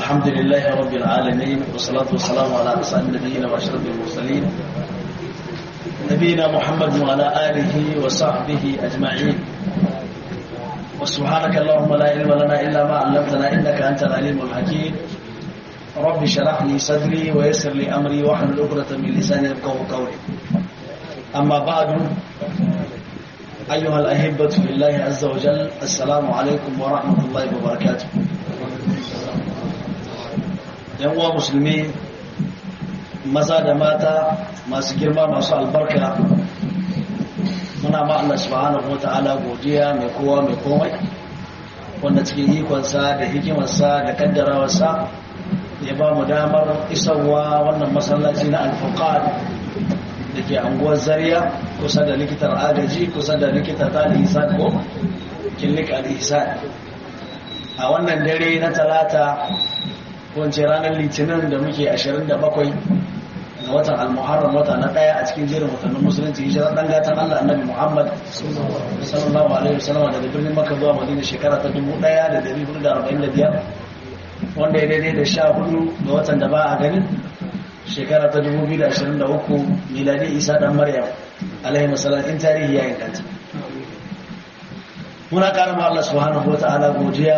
الحمد لله رب العالمين والصلاة والسلام على أسعد النبيين وأشرف المرسلين نبينا محمد وعلى آله وصحبه أجمعين وسبحانك اللهم لا علم لنا إلا ما علمتنا إنك أنت العليم الحكيم رب شرح لي صدري ويسر لي أمري واحلل عقدة من لساني يفقهوا قولي أما بعد أيها الأحبة في الله عز وجل السلام عليكم ورحمة الله وبركاته uwa musulmi maza da mata masu girma masu albarka muna ma Allah subhanahu wa ta'ala godiya mai kowa mai komai wanda cikin ikonsa da hikimarsa da kaddarawarsa ya ba mu damar isarwa wannan masallaci na alfukar da ke anguwar zariya kusa da likitar agaji kusa da likitar talihisan ko killik al-ihsan a wannan dare na talata wance ranar litinin da muke 27 ga watan al-muharram wata na daya a cikin jerin watannin musulunci hijirar dan gatan Allah annabi Muhammad sallallahu alaihi wasallam daga birnin Makka zuwa Madina shekara ta 1445 wanda ya daidai da 14 ga watan da ba a gani shekara ta 2023 miladi Isa dan Maryam alaihi wasallam in tarihi ya inganta muna karama Allah subhanahu wataala godiya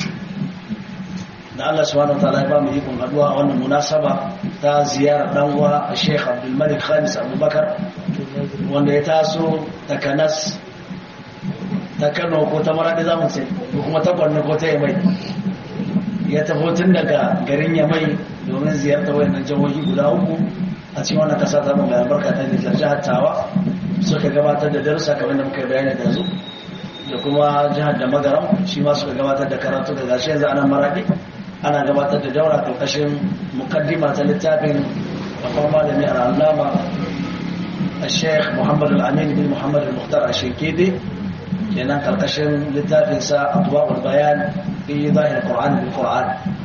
da Allah subhanahu wa ta'ala ya ba mu ikon haduwa a wannan munasaba ta ziyarar dan uwa Sheikh Abdul Malik Khamis Abubakar wanda ya taso ta Kanas ta Kano ko ta Maradi zamu ce ko kuma ta Borno ko ta Yamai ya tafi tun daga garin Yamai domin ziyartar wayannan jihohi guda uku a cikin wannan kasa ta mai albarka ta Nijar jihar Tawa suka gabatar da darussa kamar da muka bayani da zu da kuma jihar da Magaram shi ma suka gabatar da karatu da gashi yanzu anan Maradi ana gabatar da daura karkashin mukaddima ta littafin babban malami a allama a sheikh muhammad al-amin bin muhammad al-muhtar a shekede kenan karkashin littafinsa abubuwan bayan fi zahir qur'an bil qur'an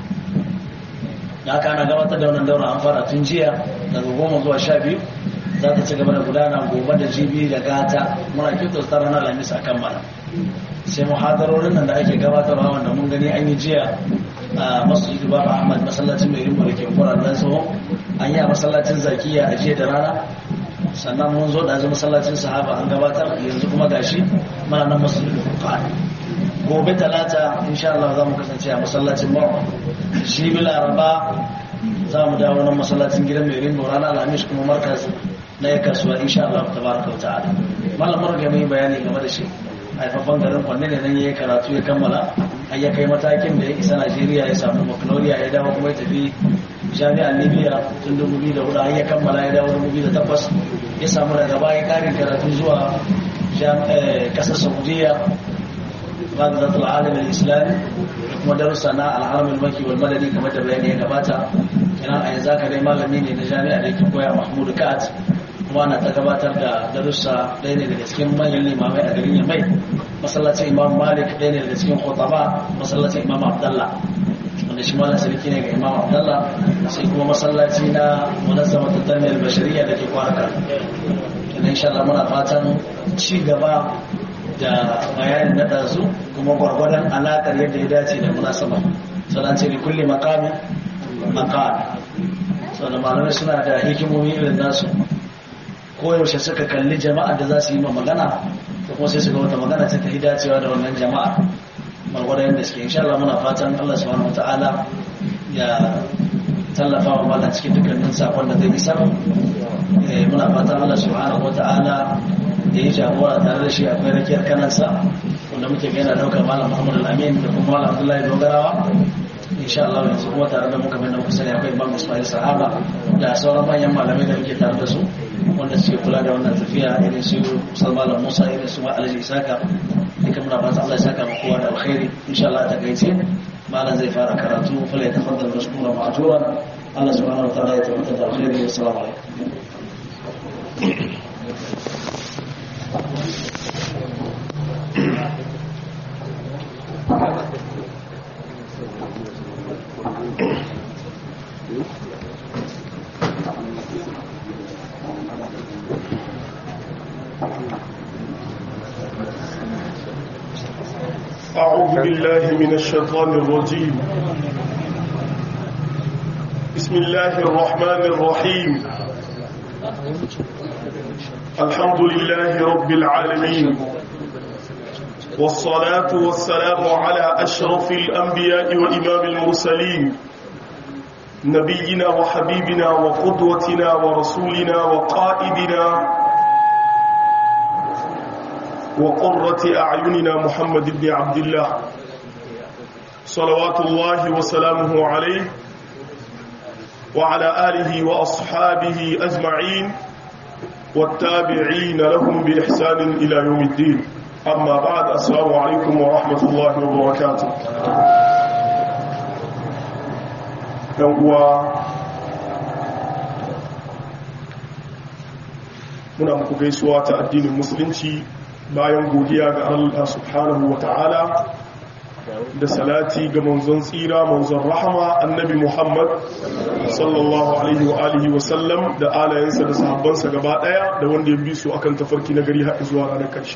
da aka ana gabatar da wannan daura an fara tun jiya daga goma zuwa sha biyu za ta ci gaba da gudana gobe da jibi da gata muna kyautar ta ranar lamis a kammala sai muhadarorin nan da ake gabatarwa wanda mun gani an yi jiya a masjidu baba ahmad masallacin mai rimbo da ke kura dan tsohon an yi a masallacin zakiya a jiya da rana sannan mun zo da masallacin sahaba an gabatar yanzu kuma gashi mana nan masjidu furqan gobe talata insha Allah za mu kasance a masallacin mawa shi bi laraba za mu dawo nan masallacin gidan mai rimbo rana alhamis kuma markaz na ya kasuwa insha Allah tabaraka wa ta'ala malamar ga mai bayani game da shi haifafan garin kwanne ne nan ya yi karatu ya kammala har ya kai matakin da ya isa najeriya ya samu baccalaureate ya dawo kuma ya tafi jami'ar libya tun 2004 har ya kammala ya dawo 2008 ya samu daga baya karin karatu zuwa kasar saudiya غزة العالم الإسلامي kuma darussa na alharamin maki wal madani kamar da bayani ya gabata kenan a yanzu haka dai malami ne na jami'a da yake koya mahmud kat kuma na ta gabatar da darussa ɗaya ne daga cikin manyan limamai a garin yamai masallacin imam malik ɗaya ne daga cikin khutaba masallacin imam abdallah wanda shi malam sarki ne ga imam abdallah sai kuma masallaci na munazzama tattalin bashariya da ke kwaraka kenan insha Allah muna fatan ci gaba da bayanin na ɗazu kuma gwargwadon alaƙar yadda ya dace da munasaba sannan ce da kulle makami makami sau da malamai suna da hikimomi irin nasu koyaushe suka kalli jama'ar da za su yi ma magana da kuma sai su ga wata magana ta tafi dacewa da wannan jama'a gwargwadon yadda suke insha Allah muna fatan Allah subhanahu wata'ala ya tallafa wa mala cikin dukkanin sakon da zai isar muna fatan Allah subhanahu wata'ala da ya jagora tare da shi akwai rakiyar kanansa wanda muke gana daukar malam muhammad al-amin da kuma malam abdullahi dogarawa insha Allah yanzu kuma tare da muka bayyana kusa akwai imam ismail sahaba da sauran manyan malamai da muke tare da su wanda suke kula da wannan tafiya irin su salmalan musa irin su alhaji isaka duka muna fata Allah ya saka mu kowa da alkhairi insha Allah ta gaice malam zai fara karatu fala ya tafaddal mashkura ma'juran Allah subhanahu wa ta'ala ya tabbata da alkhairi assalamu alaikum أعوذ بالله من الشيطان الرجيم بسم الله الرحمن الرحيم الحمد لله رب العالمين والصلاة والسلام على أشرف الأنبياء وإمام المرسلين نبينا وحبيبنا وقدوتنا ورسولنا وقائدنا وقرة أعيننا محمد بن عبد الله صلوات الله وسلامه عليه وعلى آله وأصحابه أجمعين والتابعين لهم بإحسان إلى يوم الدين أما بعد السلام عليكم ورحمة الله وبركاته uwa muna muku gaisuwa ta addinin musulunci bayan godiya ga Allah subhanahu wa ta'ala da salati ga manzon tsira manzon rahama annabi Muhammad sallallahu alaihi wa alihi wa sallam da alayensa da sahabbansa gaba daya da wanda ya bi su akan tafarki na gari har zuwa ranar karshe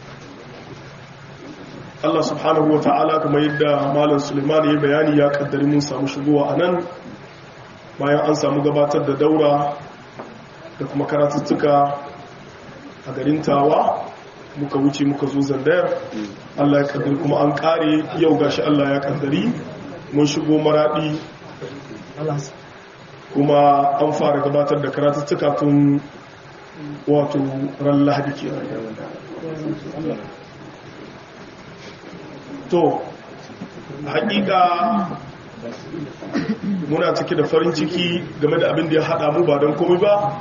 Allah subhanahu wa ta'ala kuma yadda malam Suleiman ya bayani ya kaddari mun samu shigowa a nan bayan an samu gabatar da daura da kuma karatuttuka a garin tawa muka wuce muka zo zandayar Allah ya kaddari kuma an kare yau gashi Allah ya kaddari mun shigo maradi kuma an fara gabatar da karatuttuka tun wato ran lahadi ke to hakika muna cike da farin ciki game da abin da ya hada mu ba don komai ba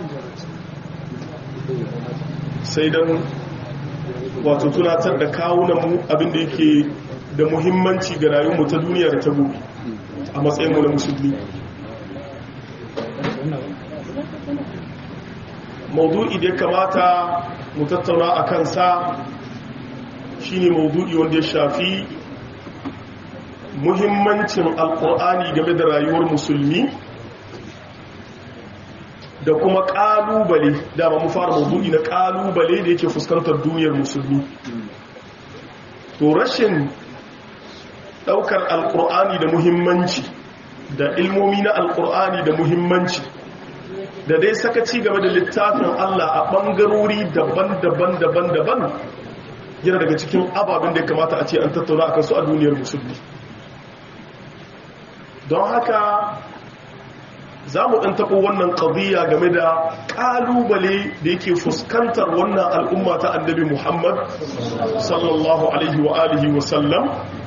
sai don wato tunatar da kawunanmu abin da yake da muhimmanci ga rayuwar ta duniya da ta gobe a matsayinmu na musulmi maudu'i da ya kamata mu tattauna a kansa shine maudu'i wanda ya shafi muhimmancin alkur'ani game da rayuwar musulmi da kuma kalubale da ba mu fara maudu'i na kalubale da yake fuskantar duniyar musulmi to rashin daukar alkur'ani da muhimmanci da ilmomi na alkur'ani da muhimmanci da dai sakaci game da littafin Allah a bangarori daban-daban daban-daban yana daga cikin ababen da ya kamata a ce an tattauna a kansu a duniyar musulmi don haka za mu ɗan taɓo wannan ƙadiyya game da ƙalubale da yake fuskantar wannan al'umma ta annabi muhammad sallallahu alaihi wa alihi wasallam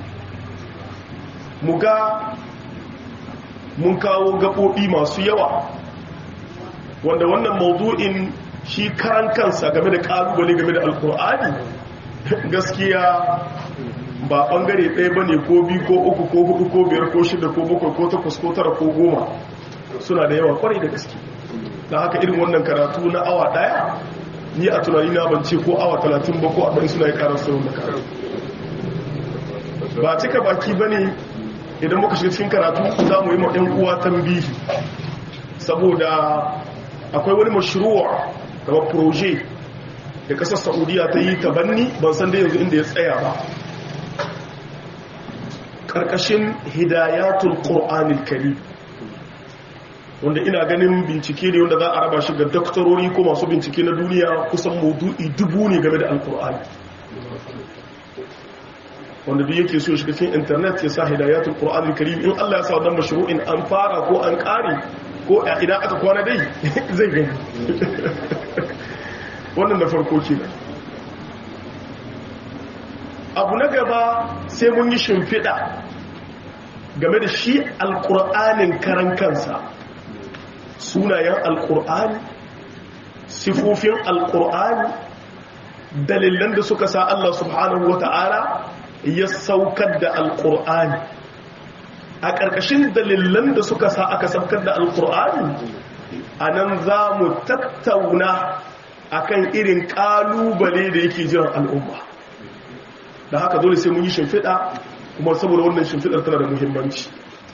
mu ga mun kawo gaɓoɓi masu yawa wanda wannan maudu'in shi karan kansa game da ƙalubale game da alƙur'ani gaskiya ba bangare ɗaya ba ne ko biyu ko uku ko hudu ko biyar ko shida ko bakwai ko takwas ko tara ko goma suna da yawa kwarai da gaske da haka irin wannan karatu na awa ɗaya ni a tunani na bance ko awa talatin ba ko abin suna yi karar sauran da karatu ba cika baki ba ne idan muka shiga cikin karatu za mu yi ma ɗan uwa tambihi saboda akwai wani mashruwa kamar proje da kasar saudiya ta yi tabanni ban san da yanzu inda ya tsaya ba karkashin hidayatul qur'anil karim wanda ina ganin bincike ne wanda za a raba shi ga doktorori ko masu bincike na duniya kusan maudu'i dubu ne game da alkur'ani wanda duk yake so shiga cikin internet ya sa hidayatul qur'anil karim in Allah ya sa wannan mashru'in an fara ko an kare ko idan aka kwana dai zai gani wannan da farko ke abu na gaba sai mun yi shimfiɗa game da shi alƙur'anin karan kansa sunayen alƙur'ani sifofin alƙur'ani dalilan da suka sa Allah subhanahu wa ta'ala ya saukar da alƙur'ani a ƙarƙashin dalilan da suka sa aka saukar da alƙur'ani a nan za mu tattauna akan irin kalubale da yake jiran al'umma da haka dole sai mun yi shimfiɗa kuma saboda wannan shimfiɗar tana da muhimmanci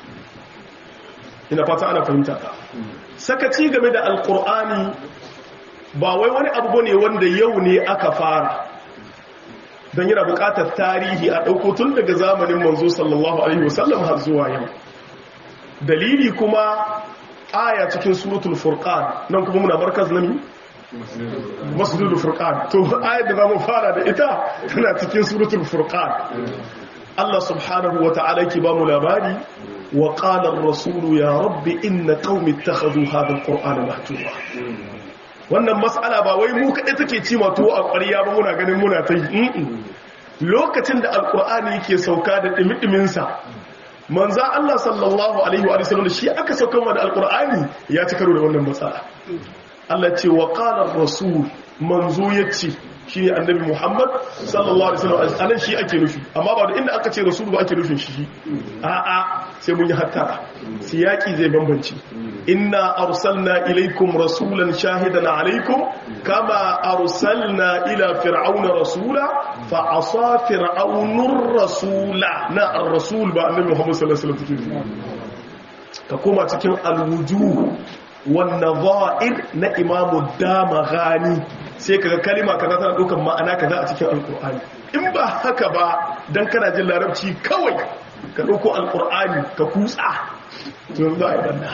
ina fata ana fahimta sakaci game da alkur'ani ba wai wani abu ne wanda yau ne aka fara don yana buƙatar tarihi a ɗauko tun daga zamanin manzo sallallahu alaihi wasallam har zuwa yau dalili kuma aya cikin suratul furqan nan kuma muna markaz nami masjidul furqan to ayar da zamu fara da ita tana cikin suratul furqan Allah subhanahu wa ta'ala yake ba mu labari wa qala ar-rasul ya rabbi inna qaumi ittakhadhu hadha al-qur'ana mahjura wannan mas'ala ba wai mu kadai take ci ma tuwo a ƙwariya ba muna ganin muna ta yi lokacin da alqur'ani yake sauka da dimi sa manza Allah sallallahu alaihi wa sallam shi aka sauka da alqur'ani ya ci karo da wannan matsala Allah ce wa qala rasul manzo yace shine annabi Muhammad sallallahu alaihi wasallam anan shi ake nufi amma ba da inda aka ce rasul ba ake nufin shi a a sai mun yi hattara siyaki zai bambanci inna arsalna ilaikum rasulan shahidan alaikum kama arsalna ila fir'auna rasula fa asa fir'aunur rasula na ar-rasul ba annabi Muhammad sallallahu alaihi wasallam ka koma cikin al-wujuh والنظائر na imamu dama gani sai kaga kalima kaza tana dukan ma'ana kaza a cikin alkur'ani in ba haka ba dan kana jin larabci kawai ka dauko alkur'ani ka kutsa to za a yi banda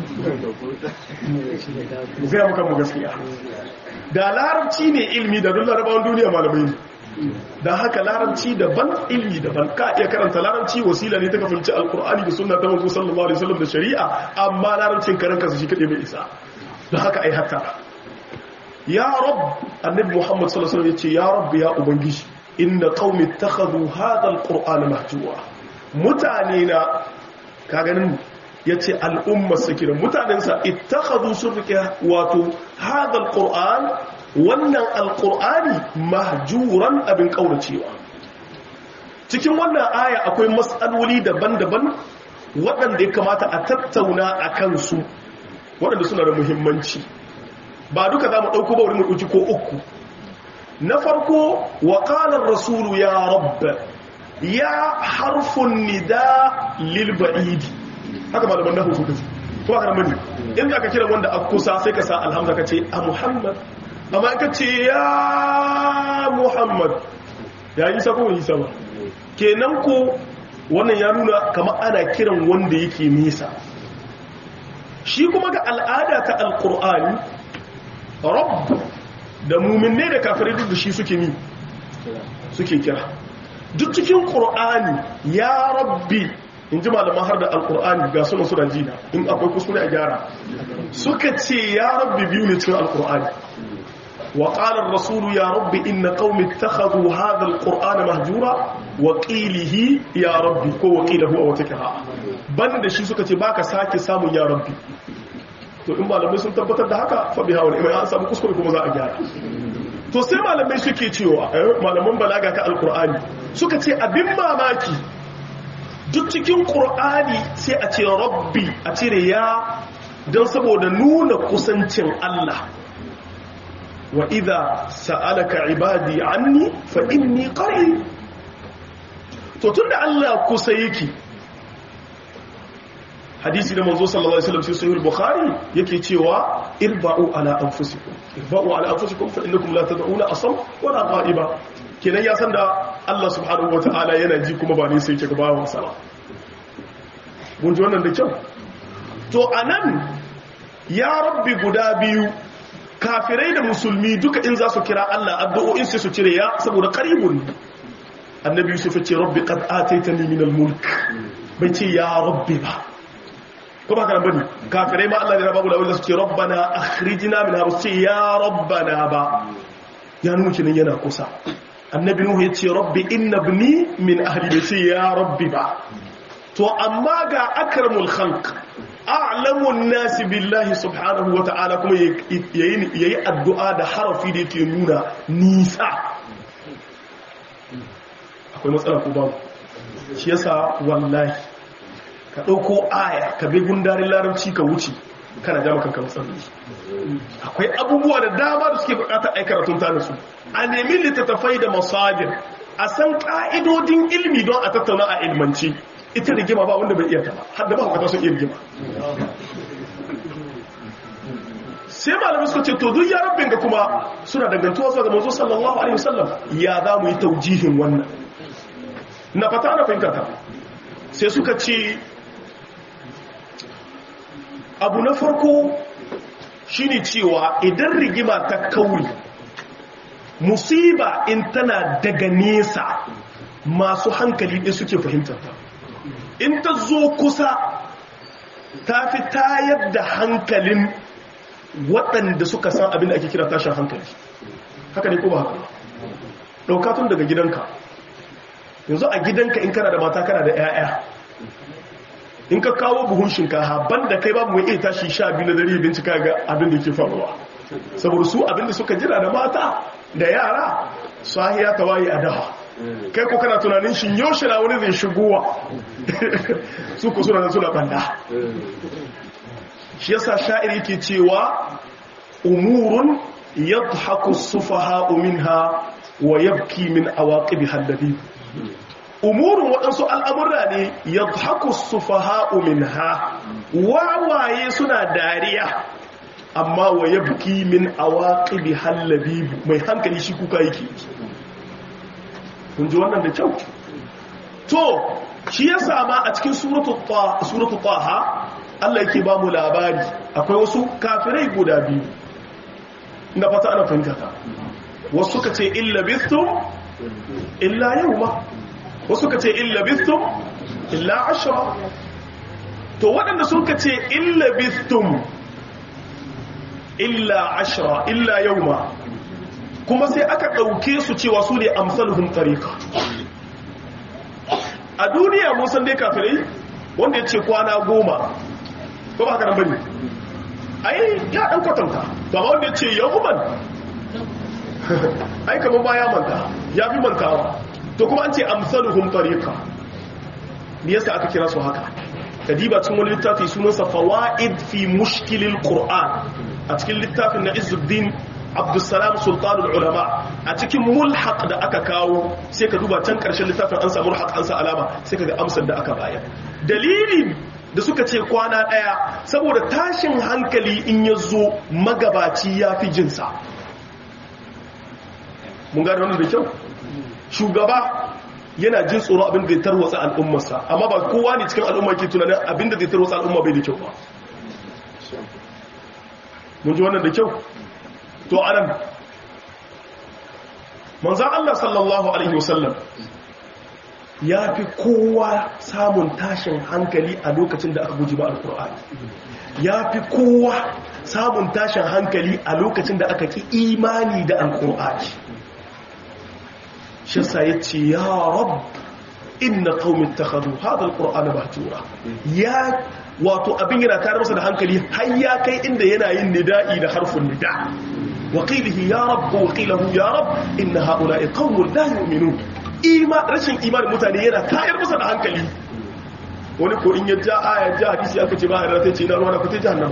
mu gaya muka mu gaskiya da larabci ne ilmi da duk larabawan duniya malamai ne da haka larabci daban ilmi daban ka iya karanta larabci wasila ne ta kafinci alkur'ani da sunna ta manzo sallallahu alaihi wasallam da shari'a amma larabcin karan kansa shi kade bai isa da haka ai hatta ya rab annabi muhammad sallallahu alaihi wasallam yace ya rab ya ubangiji inna qaumi ittakhadhu hadha alqur'ana mahjura mutane na ka ganin yace al'umma sakira mutanen sa ittakhadhu surqa wato hadha alqur'an wannan alkur'ani mahjuran abin kauracewa cikin wannan aya akwai matsaloli daban-daban waɗanda ya kamata a tattauna a kansu waɗanda suna da muhimmanci ba duka za mu ɗauko ba wurin ɗauki ko uku na farko wa ƙalar rasulu ya rabba ya harfun nida lilba'idi haka malaman nahu suka ce kuma karamani inda aka kira wanda a kusa sai ka sa alhamza ka ce a muhammad amma ka ce ya muhammad ya yi sako yi sama kenan ko wannan ya nuna kama ana kiran wanda yake nisa shi kuma ga al'ada ta alkur'ani rabb da muminne da kafirai duk da shi suke ni suke kira duk cikin ƙur'ani ya rabbi in ji malaman har da alkur'ani ga suna suna jina in akwai kuskure a gyara suka ce ya rabbi biyu ne cikin alkur'ani وقال الرسول يا رب إن قوم اتخذوا هذا القرآن مهجورا وقيله يا ربي كو وقيله أو تكها بند شي suka ce baka sake samun ya rabbi to in malamai sun tabbatar da haka fa biha wal an samu kuskure kuma za a gyara to sai malamai suke cewa malaman balaga ta alqur'ani suka ce abin mamaki duk cikin qur'ani sai a ce rabbi a cire ya don saboda nuna kusancin Allah wa idha sa'alaka ibadi anni fa inni qarib to tunda Allah kusa yake hadisi da manzo sallallahu alaihi wasallam sai sahih bukhari yake cewa irba'u ala anfusikum irba'u ala anfusikum fa innakum la tad'una asam wa la ghaiba kenan ya san da Allah subhanahu wataala yana ji kuma ba ne sai yake gabawan sa ba mun ji wannan da kyau to anan ya rabbi guda biyu kafirai da musulmi duka in za su kira Allah addu'o'in sai su cire ya saboda qaribun annabi yusuf ya ce rabbi qad ataitani min al-mulk bai ce ya rabbi ba ko ba kana bane kafirai ma Allah ya babu lawai su ce rabbana akhrijna min har ce ya rabbana ba ya nuna kinan yana kusa annabi nuhu ya ce rabbi inna ibni min ahli bai ce ya rabbi ba to amma ga akramul khalq a'lamun nasi billahi subhanahu wa ta'ala kuma yayi addu'a da harafi da yake nuna nisa akwai matsala ko babu shi yasa wallahi ka dauko aya ka bi gundarin larabci ka wuce kana ja maka matsaloli akwai abubuwa da dama da suke bukatar ai karatun ta su a nemi littattafai da masajir a san ka'idodin ilmi don a tattauna a ilmanci ita rigima ba wanda bai iya ta ba har da ba hukata sun iya rigima sai malamai suka ce to duk ya rabbin ga kuma suna dangantuwa zuwa ga manzo sallallahu alaihi wasallam ya za mu yi taujihin wannan na fata na fahimta ta sai suka ce abu na farko shine cewa idan rigima ta kauri musiba in tana daga nesa masu hankali ɗin suke fahimtar ta in ta zo kusa ta fi tayar da hankalin waɗanda suka san abin da ake kira tashin hankali haka ne ko ba haka ɗauka tun daga gidanka yanzu a gidanka in kana da mata kana da 'ya'ya in ka kawo buhun shinkafa banda kai babu mai iya tashi sha biyu na dare bincika ga abin da ke faruwa saboda su abin da suka jira da mata da yara sahiya ta waye a daha kai ko kana tunanin shin yaushe na wani zai shigowa su ku suna suna banda shi yasa sha'ir yake cewa umurun yadhaku sufaha'u minha wa yabki min awaqibi hallabi umurun waɗansu al'amurra ne yadhaku sufaha'u minha wawaye suna dariya amma wa yabki min awaqibi hallabi mai hankali shi kuka yake kun ji wannan da kyau to shi ya sama a cikin suratu taha Allah yake ba mu labari akwai wasu kafirai guda biyu ina fata ana fahimta ta wasu suka ce illa bistum illa yawma wasu suka ce illa bistum illa ashra to waɗanda suka ce illa bistum illa ashra illa yawma kuma sai aka ɗauke su cewa su ne amsaluhun tarika a duniya mun san dai kafirai wanda ya ce kwana goma ko ba haka nan bane ai ya ɗan kwatanta ba wanda ya ce yahuman ai kamar ba ya manta ya fi mantawa to kuma an ce amsaluhun tarika me yasa aka kira su haka kadiba cikin wani littafi sunansa fawaid fi mushkilil qur'an a cikin littafin na izuddin abdulsalam sultanul ulama a cikin mulhaq da aka kawo sai ka duba can karshen littafin an samu mulhaq an sa alama sai ka ga amsar da aka bayar dalili da suka ce kwana daya saboda tashin hankali in ya zo magabaci ya fi jinsa mun gane wannan da kyau shugaba yana jin tsoro abin da ya tarwatsa al'ummarsa amma ba kowa ne cikin al'umma ke tunanin abin da zai tarwatsa al'umma bai da kyau ba mun ji wannan da kyau to anan manzan Allah sallallahu Alaihi wasallam ya fi kowa samun tashin hankali a lokacin da aka guji ba alkur'ani ya fi kowa samun tashin hankali a lokacin da aka ki imani da alkur'ani shi sa ya ce ya rab inna qaumin takhadhu hadha alqur'ana mahjura ya wato abin yana tare masa da hankali har ya kai inda yana yin nida'i da harfin nida وقيله يا رب وقيله يا رب إن هؤلاء قوم لا يؤمنون إيمان رشن إيمان متاني yana tayar masa da hankali wani ko in ya ja aya ja hadisi aka ce ba a rata ce na ruwa na kuta jahannam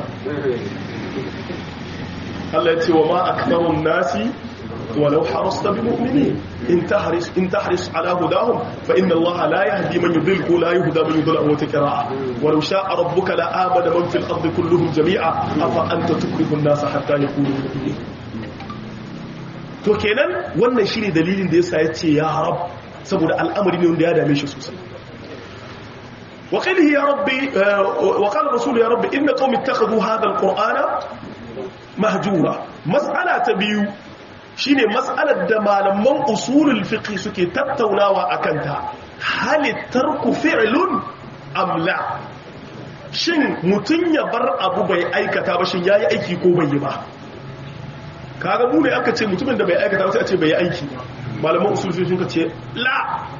Allah ya ce wa ma aktharun nasi walau harasta bi mu'minin in tahris in tahris ala hudahum fa inna Allah la yahdi man yudil ko la yuhda man yudil aw takra walau sha'a rabbuka la amana man fil ardi kulluhum jami'a afa anta tukrihu an-nasa hatta yakunu mu'minin to kenan wannan shine dalilin da yasa yace ya rab saboda al'amari ne wanda ya dame shi sosai wa qalihi ya rabbi wa qala rasul ya rabbi inna qaumi ittakhadhu hadha alqur'ana mahjura mas'ala ta biyu shine mas'alar da malaman usulul fiqh suke tattaunawa akan ta hal tarku fi'lun am la shin mutun ya bar abu bai aikata ba shin yayi aiki ko bai yi ba kaga mu ne aka ce mutumin da bai aikata sai a ce bai yi aiki ba malaman usul sun ka ce la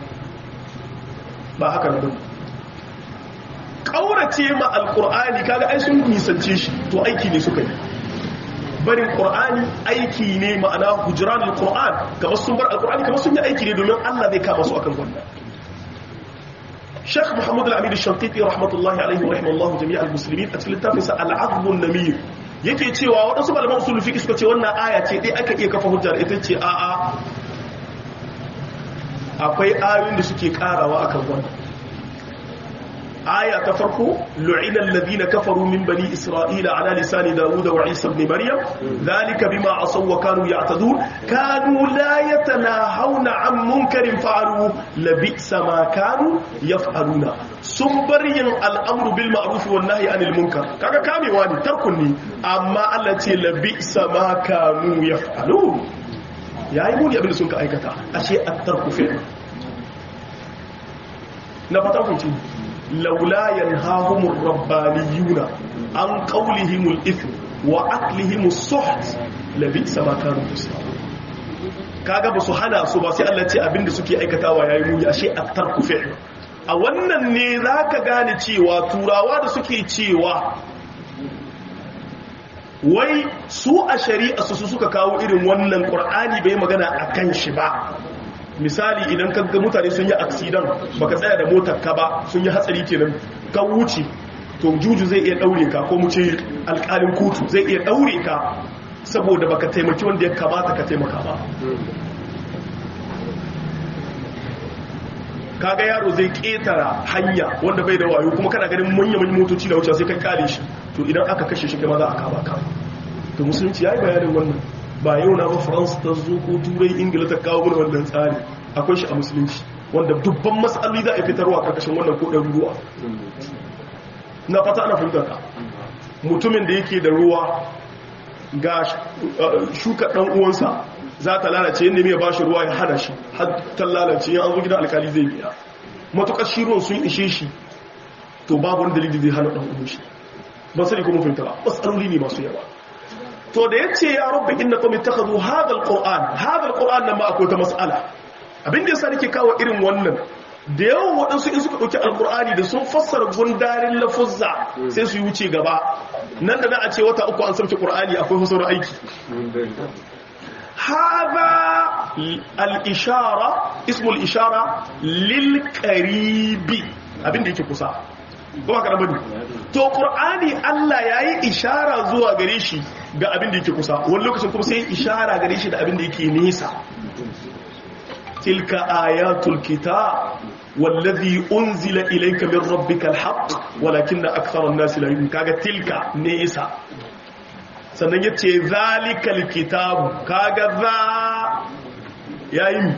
ba haka ne kaurace ma alqur'ani kaga ai sun nisance shi to aiki ne suka yi barin qur'ani aiki ne ma'ana hujran alqur'an kamar sun bar alqur'ani kamar sun yi aiki ne domin Allah zai kama su akan wannan Sheikh Muhammad Al-Amin Al-Shanqiti rahmatullahi alaihi wa rahimallahu jami'al muslimin a cikin littafinsa Al-'Adb an-Namir yake cewa waɗansu malaman usul fiqh suka ce wannan aya ce dai aka iya kafa hujja da ita ce a a akwai ayoyin da suke karawa akan wannan aya ta farko lu'ina alladhina kafaru min bani isra'ila ala lisani dawud wa isa ibn maryam dhalika bima asaw wa kanu ya'tadun kanu la yatanahawna an munkarin fa'alu labisa ma kanu yaf'aluna sun bar yin al'amru bil ma'ruf wan nahyi anil munkar kaga kamewa ne tarkun ne amma Allah ce labi sama kanu yaf'alun yayi muni abin da sun ka aikata ashe at-tarku fi'l na fata ku ce laula yanhahumur rabbaniyuna an qawlihimul ithm wa aklihimus suht labi sama kanu yaf'alun kaga ba su hana su ba sai Allah ce abinda suke aikatawa yayi muni ashe at-tarku fi'l a wannan ne zaka gane cewa turawa da suke cewa wai su a shari'a su suka kawo irin wannan qur'ani bai magana akan shi ba misali idan kaga mutane sun yi accident baka tsaya da motar ka ba sun yi hatsari kenan ka wuce to juju zai iya daure ka ko mu ce alƙalin kotu zai iya daure ka saboda baka taimaki wanda ya kamata ka taimaka ba kaga yaro zai ketara hanya wanda bai da wayo kuma kana ganin manya manyan motoci da wuce sai kai kare shi to idan aka kashe shi kuma za a kama ka to musulunci yayi bayanin wannan ba yau na ba France ta zo ko turai ingila ta kawo mana wannan tsari akwai shi a musulunci wanda dubban mas'aloli za a fitarwa karkashin wannan ko ruwa na fata ana fahimtar ka mutumin da yake da ruwa ga shuka ɗan uwansa za ta lalace yadda mai ba shi ruwa ya hada shi har ta lalace yan zo gidan alkali zai biya matukar shi ruwan sun ishe shi to babu wani dalili zai hana ɗan uwan shi ba sani kuma fahimta ba matsaloli ne masu yawa to da ya ce ya rabbi inna qawmi ittakhadhu hadha alquran hadha alquran nan ma akwai ta mas'ala abin da yasa nake kawo irin wannan da yawan waɗansu in suka ɗauki alkur'ani da sun fassara gundarin lafuzza sai su yi wuce gaba nan da na a ce wata uku an sauke ƙur'ani akwai fasar aiki haza al-ishara ismul ishara lil qaribi abin da yake kusa ba ka bane to qur'ani Allah yayi ishara zuwa gare shi ga abin da yake kusa wani lokacin kuma sai ishara gare shi da abin da yake nisa tilka ayatul kitab wallazi unzila ilayka min rabbikal haqq walakinna aktharan nas la yu'minun kaga tilka nisa sannan yace zalikal kitab kaga za yayi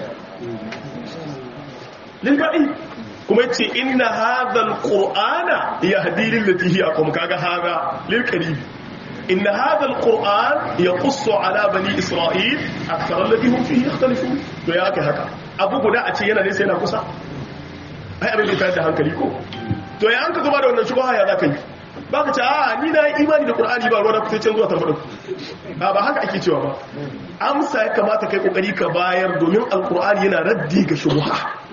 lilba'i kuma yace inna hadhal qur'ana yahdi lil lati hiya aqwam kaga hada lil qarib inna hadhal qur'an yaqussu ala bani isra'il akthar alladhi hum fihi yakhtalifun to ya kai haka abu guda a ce yana nesa yana kusa ai abin da ta da hankali ko to ya an ka zuba da wannan shubha ya zaka yi ba ka ce a ni na yi imani da qur'ani ba ruwa na kusa can zuwa tambaɗa ba ba haka ake cewa ba amsa ya kamata kai kokari ka bayar domin alqur'ani yana raddi ga shubha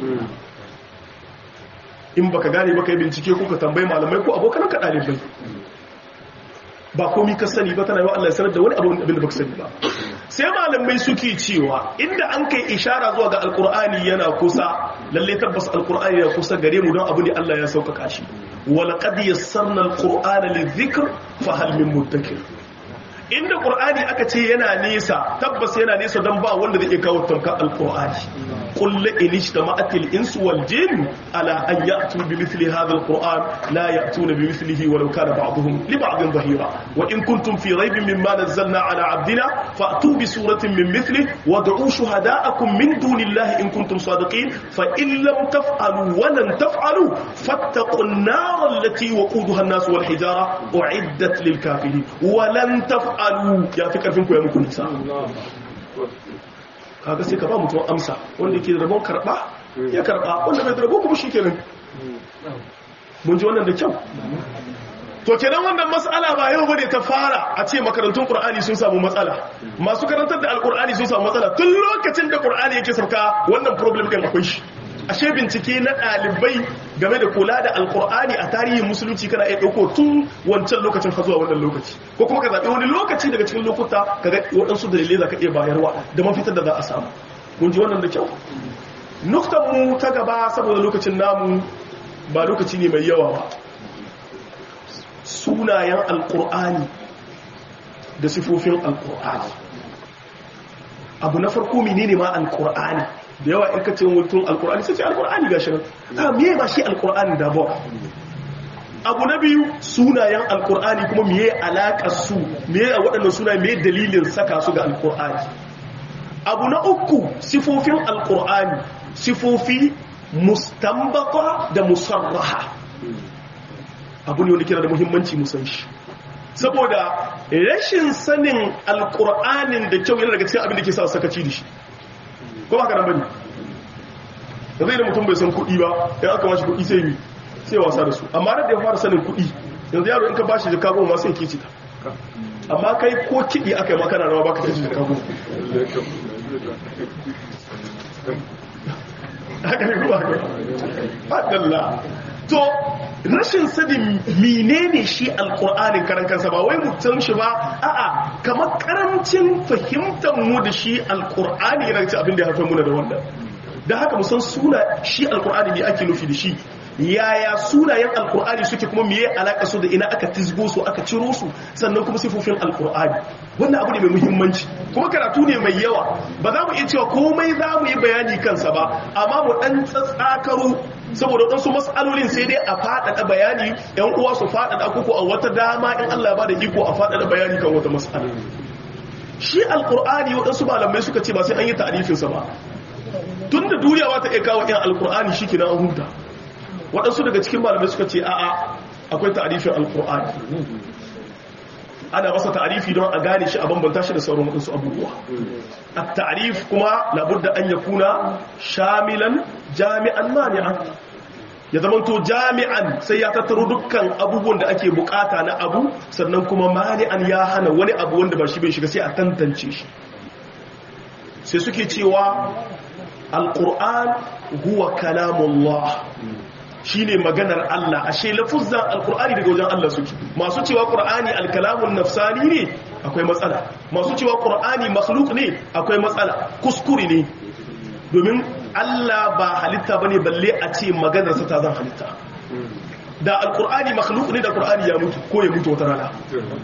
in baka gane ba kai bincike ko ka tambayi malamai ko abokan ka dalibai ba komi ka sani ba tana yi wa Allah sanar da wani abin da baka sani ba sai malamai suke cewa inda an kai ishara zuwa ga alkur'ani yana kusa lalle tabbas alkur'ani yana kusa gare mu don abu ne Allah ya sauƙaƙa shi wala qad yassarna alqur'ana lidhikr fa hal min muddakir inda qur'ani aka ce yana nesa tabbas yana nesa don ba wanda zai iya kawo tamka alqur'ani qul la in ijtama'atil insu wal jin ala an ya'tu bi mithli hadha alqur'an la ya'tuna bi mithlihi walau kana ba'dhum li ba'dhin dhahira wa in kuntum fi raybin mimma nazzalna ala 'abdina fa'tu bi suratin min mithlihi wad'u shuhada'akum min dunillahi in kuntum sadiqin fa in lam taf'alu wa lan taf'alu fattaqun nar allati waquduha an-nas wal hijara u'iddat lil kafirin wa lan taf'alu ya fi karfin ku ya muku nisa kaga sai ka ba mutum amsa wanda yake da rabon karba ya karba wanda bai da rabo kuma shikenan mun ji wannan da kyau to kenan wannan mas'ala ba yau bane ta fara a ce makarantun qur'ani sun samu matsala masu karantar da alqur'ani sun samu matsala tun lokacin da qur'ani yake sauka wannan problem din akwai shi ashe bincike na ɗalibai game da kula da alkur'ani a tarihin musulunci kana iya ɗauko tun wancan lokacin ka zuwa wannan lokaci ko kuma ka zaɓi wani lokaci daga cikin lokuta ka ga waɗansu dalilai za ka iya bayarwa da mafitar da za a samu mun ji wannan da kyau nuktan mu ta gaba saboda lokacin namu ba lokaci ne mai yawa ba sunayen alkur'ani da sifofin alkur'ani abu na farko menene ma alkur'ani da yawa in ka ce mutum alkur'ani sai ce alkur'ani ga shirin ta miye ba shi alkur'ani da ba abu na biyu sunayen alkur'ani kuma miye alaƙar su miye a waɗannan sunayen miye dalilin saka su ga alkur'ani abu na uku sifofin alkur'ani sifofi mustambata da musarraha abu ne wanda kira da muhimmanci musan shi saboda rashin sanin alkur'anin da kyau yana daga cikin abin da ke sa sakaci da shi ko ba ka nan bane da zai da mutum bai san kuɗi ba ya aka mashi kuɗi sai yi sai wasa da su amma da ya fara sanin kuɗi yanzu yaro in ka bashi jika goma ma sai ke cita amma kai ko kiɗi aka yi makana rawa baka tashi jika goma haka ne kuma haka to rashin sanin menene shi alkur'anin karan kansa ba wai mutum shi ba a'a kamar karancin fahimtar mu da shi alkur'ani yana ci abin da ya haifar muna da wannan da haka musan suna shi alkur'ani ne ake nufi da shi yaya sunayen alkur'ani suke kuma meye alaka su da ina aka tizgo su aka ciro su sannan kuma sifofin alkur'ani wannan abu ne mai muhimmanci kuma karatu ne mai yawa ba za mu iya cewa komai za mu yi bayani kansa ba amma mu dan tsatsakaro saboda waɗansu matsalolin sai dai a faɗaɗa bayani yan uwa su faɗaɗa kuku a wata dama in Allah ba da iko a faɗaɗa bayani kan wata matsala shi alkur'ani waɗansu malamai suka ce ba sai an yi ta'arifinsa ba tun da duniya ba ta iya kawo yan alkur'ani shi ke na an huta waɗansu daga cikin malamai suka ce a'a akwai ta'arifin alkur'ani ana masa ta'arifi don a gane shi a bambanta shi da sauran waɗansu abubuwa a ta'arif kuma labudda an ya kuna shamilan jami'an mani'an ya zama to jami'an sai ya tattaro dukkan abubuwan da ake bukata na abu sannan kuma mani'an ya hana wani abu wanda ba shi bai shiga sai a tantance shi sai suke cewa alkur'an huwa kalamullah shine maganar Allah ashe lafuzzan alkur'ani daga wajen Allah suke masu cewa qur'ani alkalamun nafsani ne akwai matsala masu cewa qur'ani makhluk ne akwai matsala kuskure ne domin Allah ba halitta bane balle a ce maganar sa ta zan halitta da alkur'ani makhluk ne da qur'ani ya mutu ko ya mutu wata rana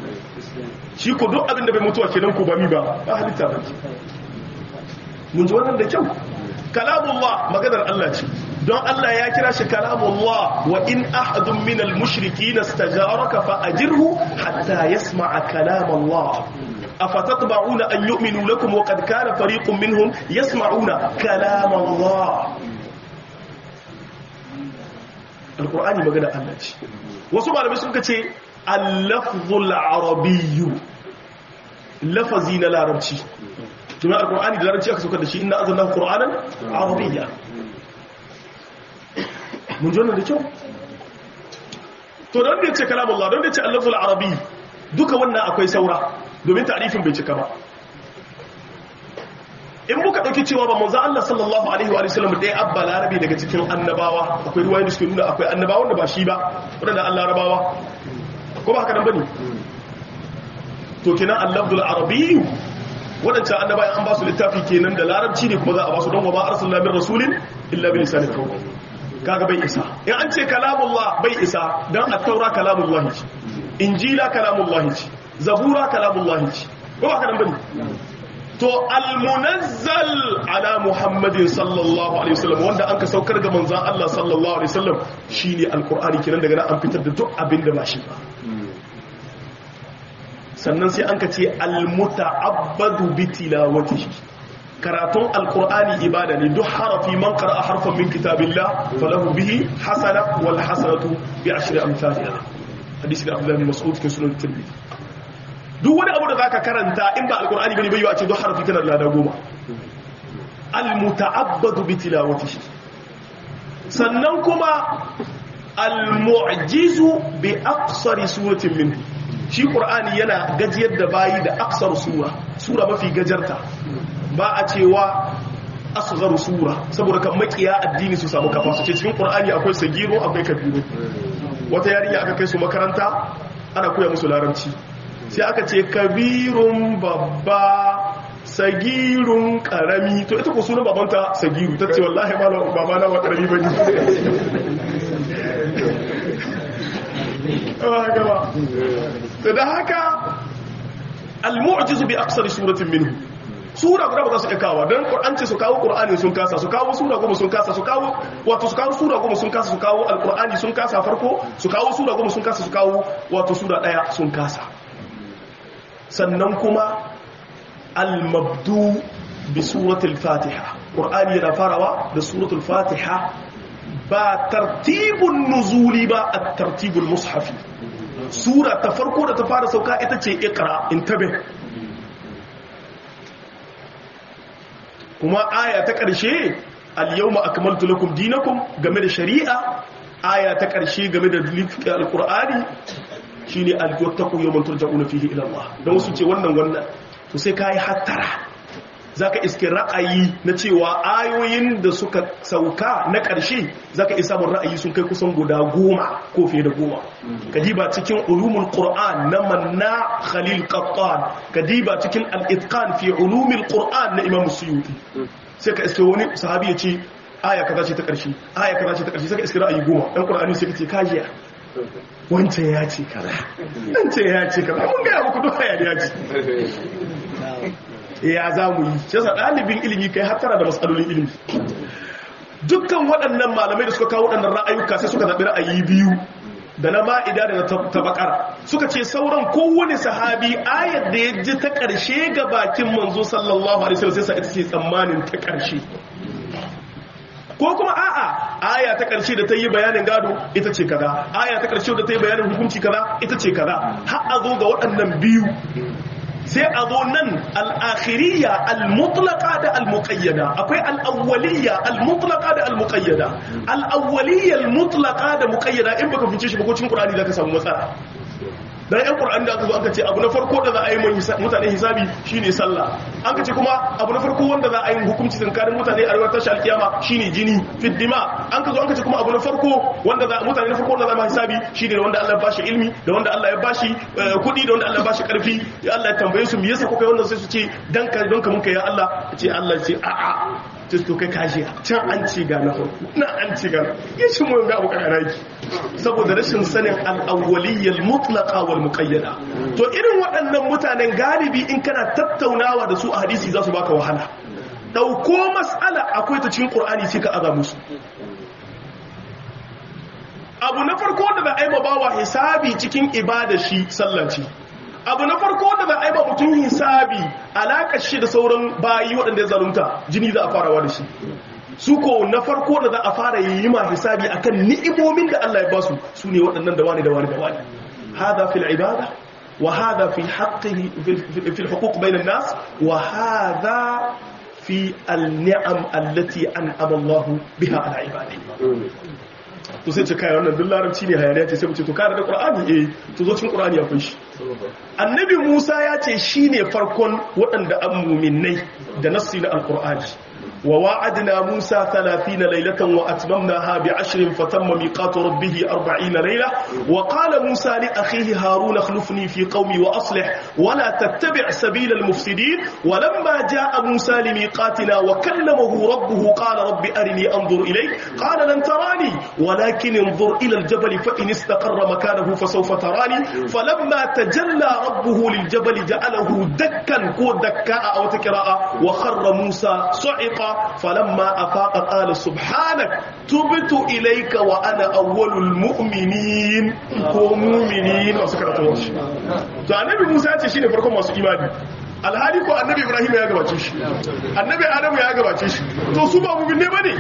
shi ko duk abin da bai mutuwa kenan ko ba mi ba ba halitta ba mun ji wannan da kyau kalamullah maganar Allah ce don Allah ya kira shi kalamullah wa in ahadun min al-mushrikeen istajaraka fa ajirhu hatta yasma'a kalamullah afatatba'una an yu'minu lakum wa qad kana fariqun minhum yasma'una kalamullah alqur'ani magana Allah ce wasu malamai suka ce al-lafzul arabiyyu lafazi na larabci domin alkur'ani da larabci aka saukar da shi ina azanna qur'anan arabiyya mun jona da kyau to don da yace kalamullah don da yace al-lafzul arabi duka wannan akwai saura domin ta'rifin bai cika ba in muka dauki cewa ba manzo Allah sallallahu alaihi wa sallam dai abba larabi daga cikin annabawa akwai ruwayoyi da suke nuna akwai annabawa da ba shi ba wadanda Allah rabawa ko ba haka nan bane to kenan al-lafzul arabi waɗancan annaba an ba su littafi kenan da larabci ne kuma za a ba su don wa ba arsalna min rasulin illa bi lisanin kawai kaga bai isa in an ce kalamullah bai isa dan at-taura kalamullah ce injila kalamullah ce zabura kalamullah ce ko ba kana bane to al-munazzal ala muhammadin sallallahu alaihi wasallam wanda an ka saukar ga manzon Allah sallallahu alaihi wasallam shine al-qur'ani kenan daga nan an fitar da duk abin da ba shi ba sannan sai an ka ce almuta'abbadu bi tilawatihi karatun alqur'ani ibada ne duk harafi man qara'a harfan min kitabillah falahu bihi hasana wal hasanatu bi ashri amsalha hadisi da Abdullah bin Mas'ud cikin sunan Tirmidhi duk wani abu da zaka karanta in ba alqur'ani bane bai yi a ce duk harafi kana da lada goma almuta'abbadu bi tilawatihi sannan kuma almu'jizu bi aqsari suratin minhu shi ƙur'ani yana gajiyar da bayi da aksar sura sura mafi gajarta ba a cewa asghar sura saboda kan makiya addini su samu kafa su ce cikin ƙur'ani akwai sagiro akwai kabiru wata yarinya aka kai su makaranta ana koya musu larabci sai aka ce kabirun babba sagirun karami to ita ko sunan babanta sagiru ta ce wallahi malam babana ba karami bane gaba da haka al-mu'jizu bi aksari suratin minhu sura guda ba za su iya kawo don an ce su kawo qur'ani sun kasa su kawo sura goma sun kasa su kawo wato su kawo sura goma sun kasa su kawo al-qur'ani sun kasa farko su kawo sura goma sun kasa su kawo wato sura daya sun kasa sannan kuma al-mabdu bi suratul fatiha qur'ani yana farawa da suratul fatiha ba tartibun nuzuli ba a tartibul mushafi sura ta farko da ta fara sauka ita ce ikra intabe kuma aya ta ƙarshe al-yawma akmaltu lakum dinakum game da shari'a aya ta ƙarshe game da littafin alqur'ani shine al-wattaqu yawman turja'una fihi ila Allah dan wasu ce wannan wannan to sai kai hattara zaka iske ra'ayi na cewa ayoyin da suka sauka na ƙarshe zaka isa mun ra'ayi sun kai kusan guda goma ko fiye da goma kadiba cikin ulumul qur'an na manna khalil qattan kadiba cikin al-itqan fi ulumil qur'an na imam suyuti sai ka iske wani sahabi ya ce aya kaza ce ta ƙarshe aya kaza ce ta ƙarshe sai ka iske ra'ayi goma dan qur'ani sai ka ce kajiya wancan ya ce kaza wancan ya ce kaza mun ga muku duk hayaniya ce ya za mu yi shi yasa ɗalibin ilimi kai hattara da matsalolin ilimi dukkan waɗannan malamai da suka kawo waɗannan ra'ayuka sai suka zaɓi ra'ayi biyu da na ma'ida da na tabakar suka ce sauran kowane sahabi ayar da ya ji ta ƙarshe ga bakin manzo sallallahu alaihi wasallam sai sa ita ce tsammanin ta ƙarshe ko kuma a'a aya ta ƙarshe da ta yi bayanin gado ita ce kaza aya ta ƙarshe da ta yi bayanin hukunci kaza ita ce kaza har a zo ga waɗannan biyu sai a zo nan al'akhiriya al-mutlaka da al-muƙayyada akwai al'awwaliya al-mutlaka da al-muƙayyada al'awwaliya al-mutlaka da muƙayyada in baka fice shi bakocin ƙurani za ka samu matsala dan yan qur'ani da aka zo aka ce abu na farko da za a yi mutane hisabi shine sallah an ka ce kuma abu na farko wanda za a yi hukunci tsakanin mutane a rayuwar tashi alkiyama shine jini fiddima an ka zo an ka ce kuma abu na farko wanda za mutane na farko wanda za ma hisabi shine da wanda Allah ya bashi ilmi da wanda Allah ya bashi kudi da wanda Allah ya bashi karfi ya Allah ya tambaye su me yasa kuka yi wannan sai su ce dan ka don ka mun kai ya Allah ce Allah ce a a sai to kai kashi can an ci ga na farko na an ci ga ya shi mu ga abu karaki saboda rashin sanin al-awwaliyyal mutlaqa wal muqayyada to irin waɗannan mutanen galibi in kana tattaunawa da su a hadisi za su baka wahala dauko mas'ala akwai ta cikin qur'ani sai ka aza musu abu na farko da za a yi bawa hisabi cikin ibada shi sallaci abu na farko da za a yi ba mutum hisabi alaƙar shi da sauran bayi waɗanda ya zalunta jini za a farawa da shi su ko na farko da za a fara yi ma hisabi akan ni'imomin da Allah ya ba su su ne waɗannan da wani da wani da wani hada fil ibada wa hada fi haqqihi fil huquq bainan nas wa hada fi al-ni'am allati an'ama Allah biha ala ibadihi to sai ce kai wannan duk larabci ne hayaniya ce sai mu ce to kare da qur'ani eh to zo cikin qur'ani akwai shi annabi Musa ya ce shine farkon waɗanda an mu'minnai da nassi na alqur'ani wa wa'adna Musa 30 laylatan wa atmamnaha bi 10 fatamma miqatu rabbih 40 layla wa qala Musa li akhihi Harun akhlifni fi qawmi wa aslih wa la tattabi' sabila al-mufsidin wa lamma jaa Musa li miqatina wa kallamahu rabbuhu qala rabbi arini anzur ilayk qala lan tarani ولكن انظر إلى الجبل فإن استقر مكانه فسوف تراني فلما تجلى ربه للجبل جعله دكا كو دكاء أو تكراء وخر موسى صعقا فلما أفاق قال سبحانك تبت إليك وأنا أول المؤمنين كو مؤمنين وسكرة الله فالنبي موسى تشيني فرقم masu imani alhali ko annabi ibrahim ya gabace shi annabi adamu ya gabace shi to su ba mu'min ne bane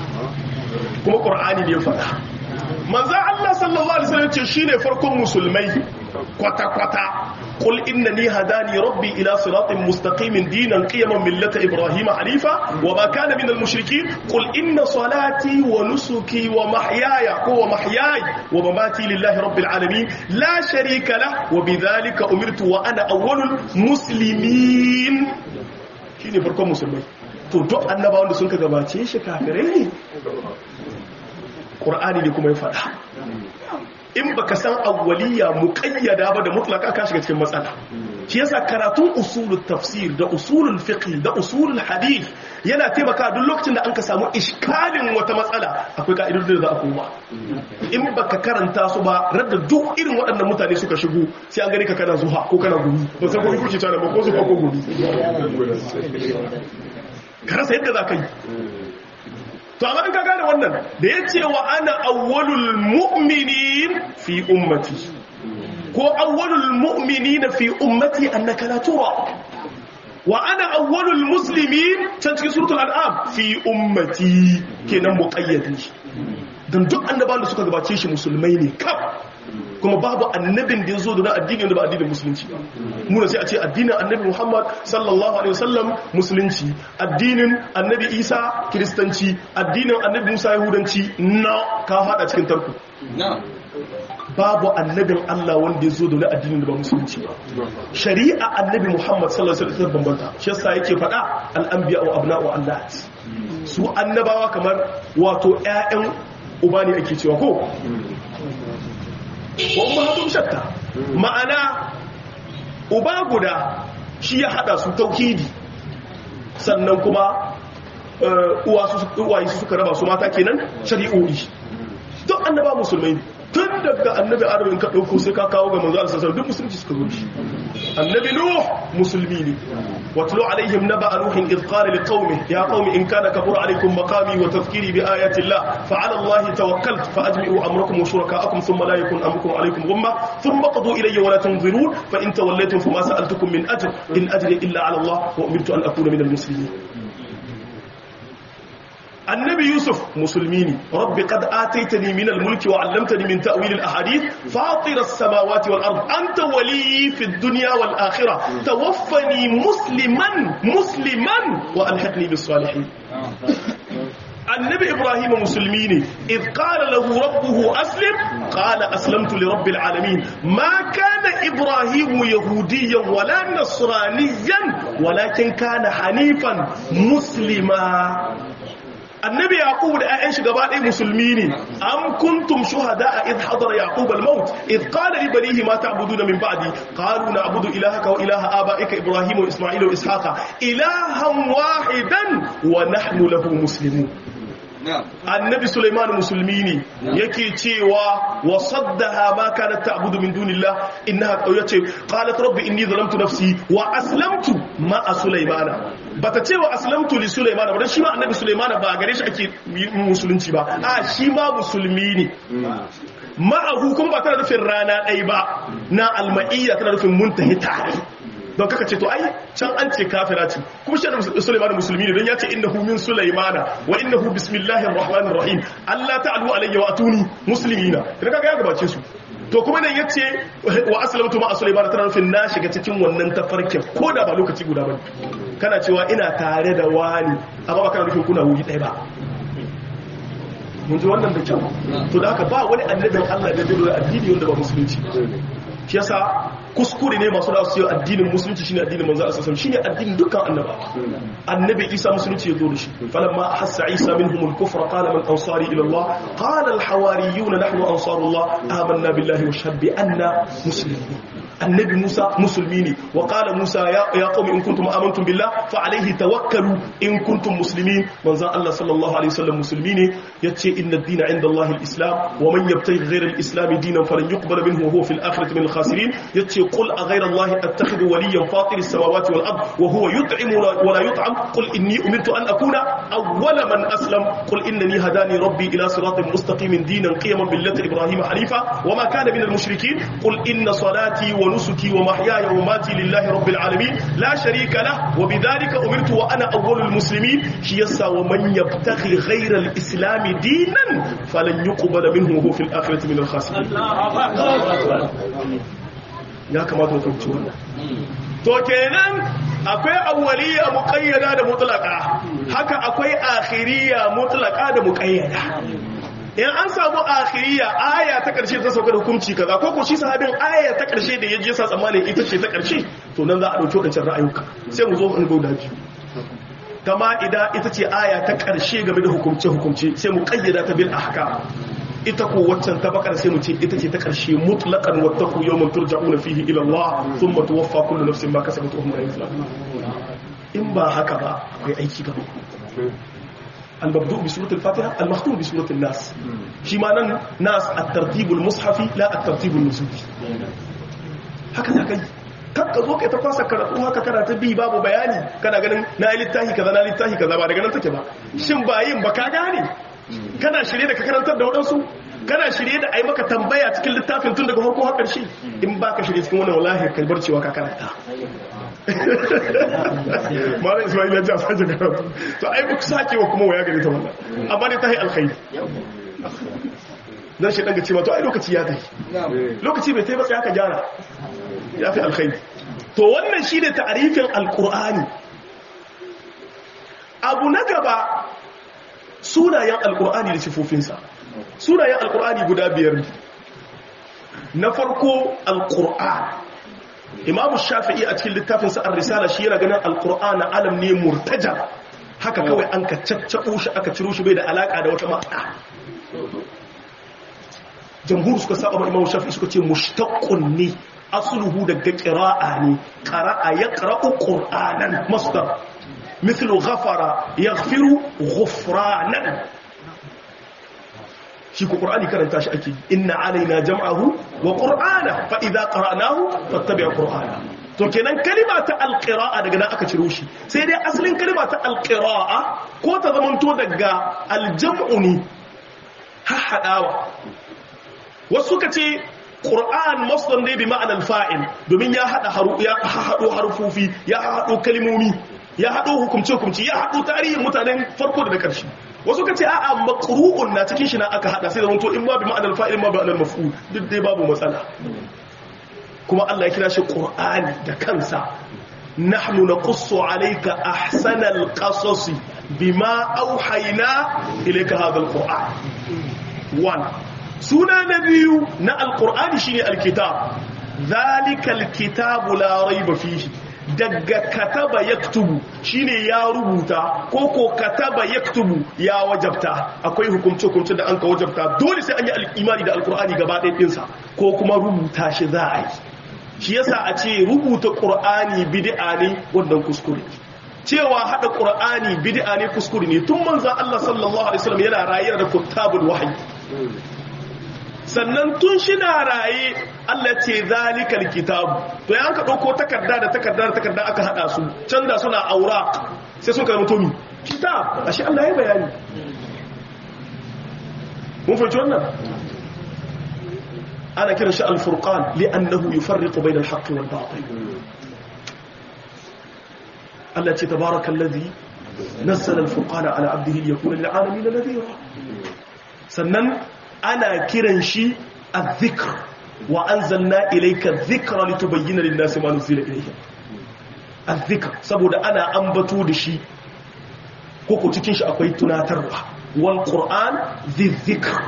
kuma ƙur'ani ne faɗa manzan Allah sallallahu Alaihi wasallam ce shi ne farkon musulmai kwata-kwata ƙul inna ni hadani rabbi ila siratin mustaqimin dinan qiyaman millata ibrahim hanifa wa ma kana min al-mushriki qul inna salati wa nusuki wa mahyaya ko wa mahyaya wa mamati lillahi rabbil alamin la sharika lah wa bidhalika umirtu wa ana awwalul muslimin shine farkon musulmai to duk annabawan da sun ka gabace shi kafirai ne ƙur'ani ne kuma ya faɗa in baka san awwaliya muƙayyada ba da mutlaka ka shiga cikin matsala shi yasa karatun usulul tafsir da usulul fiqh da usulul hadith yana taimaka duk lokacin da an ka samu iskalin wata matsala akwai ka'idodin da za a koma in baka karanta su ba radda duk irin waɗannan mutane suka shigo sai an gani ka kana zuha ko kana gumi ba san ko kuke tana ba ko zuha ko gumi ka rasa yadda za ka yi to amma in ka gane wannan da ya ce wa ana awwalul mu'minin fi ummati ko awwalul mu'minin fi ummati annaka la tura wa ana awwalul muslimin can cikin suratul an'am fi ummati kenan muqayyadi don duk annabawan da suka gabace shi musulmai ne kaf kuma babu annabin da ya zo da na addini da ba addinin musulunci ba muna sai a ce addinin annabi muhammad sallallahu alaihi wasallam musulunci addinin annabi isa kiristanci addinin annabi musa yahudanci na ka hada cikin tarku babu annabin allah wanda ya zo da na addinin da ba musulunci ba shari'a annabi muhammad sallallahu alaihi wasallam bambanta shi yasa yake faɗa al'anbiya wa abna'u allah su annabawa kamar wato ƴaƴan uba ne ake cewa ko wa ummahatum shatta ma'ana uba guda shi ya hada su tauhidi sannan kuma uwa su uwaye su suka raba su mata kenan shari'o'i duk annaba musulmai tun daga annabi adam in ka dauko sai ka kawo ga manzo Allah duk musulunci suka zo shi annabi nuh musulmi ne watlu alaihim naba nuh id qala liqaumihi ya qaumi in kana kabura alaikum maqami wa tadhkiri bi ayati allah fa ala allah tawakkalt fa ajmi'u amrakum wa shurakaakum thumma la yakun amrukum alaikum ghumma thumma qadu ilayya wa la tunzirun fa in tawallaytum fama sa'altukum min ajr in ajri illa ala allah wa umirtu an akuna min almuslimin النبي يوسف مسلميني ربي قد آتيتني من الملك وعلمتني من تأويل الأحاديث فاطر السماوات والأرض أنت ولي في الدنيا والآخرة توفني مسلما مسلما وألحقني بالصالحين النبي إبراهيم مسلميني إذ قال له ربه أسلم قال أسلمت لرب العالمين ما كان إبراهيم يهوديا ولا نصرانيا ولكن كان حنيفا مسلما annabi yaqub da ƴaƴan shi gaba ɗaya musulmi ne am kuntum shuhada id hadara yaqub al maut id qala li banihi ma ta'buduna min ba'di qalu na'budu ilahaka wa ilaha abaika ibrahim wa isma'il wa ishaqa ilahan wahidan wa nahnu lahu muslimun annabi Sulaiman musulmi ne yake cewa wa saddaha ma kanat ta'budu min dunillah innaha yace qalat rabbi inni zalamtu nafsi wa aslamtu ma Sulaimana bata ce wa aslamtu li Sulaimana ba dan shi ma annabi Sulaiman ba gare shi ake musulunci ba a shi ma musulmi ne ma'ahu kuma ba tana nufin rana ɗaya ba na alma'iyya tana nufin muntahi tare don kaka ce to ai can an ce kafira ce kuma shi da Sulaiman musulmi ne don ya ce innahu min Sulaimana wa innahu bismillahir rahmanir rahim Allah ta'alu alayya wa atuni muslimina idan kaga ya gabace su to kuma nan yace wa aslamtu ma Sulaiman tana nufin na shiga cikin wannan tafarkin ko da ba lokaci guda bane kana cewa ina tare da wani amma ba kana nufin kuna wuri ɗaya ba mun ji wannan da kyau to da haka ba wani annabin Allah da zai addini wanda ba musulunci shi yasa kuskure ne masu da su yi addinin musulunci shine addinin manzo Allah sallallahu shine addinin dukkan annabawa annabi Isa musulunci ya zo da shi falamma hassa Isa minhum al-kufra qala man ansari ila Allah qala al-hawariyun nahnu ansarullah amanna billahi wa shahid bi anna muslimun annabi Musa musulmi ne wa qala Musa ya ya qaumi in kuntum amantum billah fa alayhi tawakkalu in kuntum muslimin manzo Allah sallallahu alaihi wasallam musulmi ne yace inna ad-dina 'inda Allah al-islam wa man yabtaghi ghayra al-islam dinan falan yuqbal minhu wa huwa fil akhirati min al-khasirin yace qul aghayra Allah attakhidhu waliyan fatir as-samawati wal ard wa huwa yut'imu wa la yut'am qul inni umirtu an akuna awwala man aslam qul innani hadani rabbi ila siratin mustaqimin dinan qiyaman millati ibrahim hanifa wa ma kana min al-mushrikeen qul inna salati wa nusuki wa mahyaya wa mamati lillahi rabbil alamin la sharika lah wa bidhalika umirtu wa ana awwalul muslimin shi yasa wa man yabtaghi ghayra al-islam dinan falan yuqbal minhu wa huwa fil akhirati min al-khasirin ya kamata mu fahimci wannan to kenan akwai awwaliya muqayyada da mutlaqa haka akwai akhiriya mutlaqa da muqayyada in an samu akhiriya aya ta karshe ta sauka da hukunci kaza ko ko shi sahabin aya ta karshe da yaje sa tsammanin ita ce ta karshe to nan za a dauki wancan ra'ayuka sai mu zo mu gauda biyu kama idan ita ce aya ta karshe game da hukunce hukunce sai mu kayyada ta bil ahkam ita ko waccan ta bakar sai mu ce ita ce ta karshe mutlaqan wattaqu yawman turja'una fihi ila Allah thumma tuwaffa kullu nafsin ma kasabat wa hum la yuzlamun in ba haka ba akwai aiki gaba المبدوء بسورة الفاتحة المختوم بسورة الناس شمانا ناس الترتيب المصحفي لا الترتيب النزولي هكذا كي kakka zo kai ta kwasa karatu haka kana ta bi babu bayani kana ganin na yi littafi kaza na littafi kaza ba daga nan take ba shin ba yin ba ka gane kana shirye da ka karantar da waɗansu kana shirye da a yi maka tambaya cikin littafin tun daga farko har ƙarshe in ba ka shirye cikin wannan wallahi ka bar cewa ka karanta malam ismail ya ji a sake karatu to ai ku sake wa kuma waya gare ta wannan amma dai ta yi alkhairi dan shi ga cewa to ai lokaci ya kai lokaci bai tai ba sai aka gyara ya fi alkhairi to wannan shine ta'arifin alqur'ani abu na gaba sunayen alqur'ani da sifofinsa sunayen alqur'ani guda biyar ne na farko alqur'an imam shafi'i a cikin littafinsa ar-risala shi yana ganin alqur'ana alam ne murtaja haka kawai an ka caccabo shi aka ciro shi bai da alaka da wata ma'ana jamhur suka saba imam shafi'i suka ce mushtaqqun ne asluhu daga qira'a ne qara'a yaqra'u qur'anan masdar mithlu ghafara yaghfiru ghufranan shi ko qur'ani karanta shi ake inna alaina jam'ahu wa qur'ana fa idza qara'nahu fattabi' qur'ana to kenan kalima ta alqira'a daga nan aka ciro shi sai dai asalin kalima ta alqira'a ko ta zamanto daga aljam'u ne hahadawa wasu ka ce qur'an masdar ne bi ma'anar fa'il domin ya hada haru ya hado harfufi ya hado kalmomi ya hado hukumce hukumci ya hado tarihin mutanen farko da karshe wasu ka ce a'a maqru'un na cikin shi na aka hada sai da wanto in ma bi ma'anar fa'il ma bi ma'anar maf'ul duk dai babu matsala kuma Allah ya kira shi Qur'ani da kansa nahnu naqussu alayka ahsanal qasasi bima awhayna ilayka hadha alquran one suna na biyu na alqur'ani shine alkitab dhalika alkitabu la rayba fihi daga kataba yaktubu shine ya rubuta ko ko kataba yaktubu ya wajabta akwai hukumce hukumce da an ka wajabta dole sai an yi imani da alkur'ani gaba ɗaya ɗinsa ko kuma rubuta shi za a yi shi yasa a ce rubuta ƙur'ani bid'a ne wannan kuskure cewa hada ƙur'ani bid'a ne kuskure ne tun manzon Allah sallallahu alaihi wasallam yana raye da kuttabul wahyi sannan tun shi na raye Allah ce zalikal kitabu to ya ka dauko takarda da takarda da takarda aka hada su can da suna aura sai sun kai mutumi kitab ashe Allah ya bayani mun fahimci wannan ana kiran shi al-furqan li'annahu yufarriqu bayna al-haqqi wal batil Allah ce tabarakallazi nazzala al-furqana ala 'abdihi liyakuna lil'alamin nadhira sannan ana kiran shi al-dhikr wa anzalna ilayka adh-dhikra litubayyana lin-nasi ma nuzila ilayhim al-dhikr saboda ana ambato da shi koko cikin shi akwai tunatarwa wal qur'an dhikr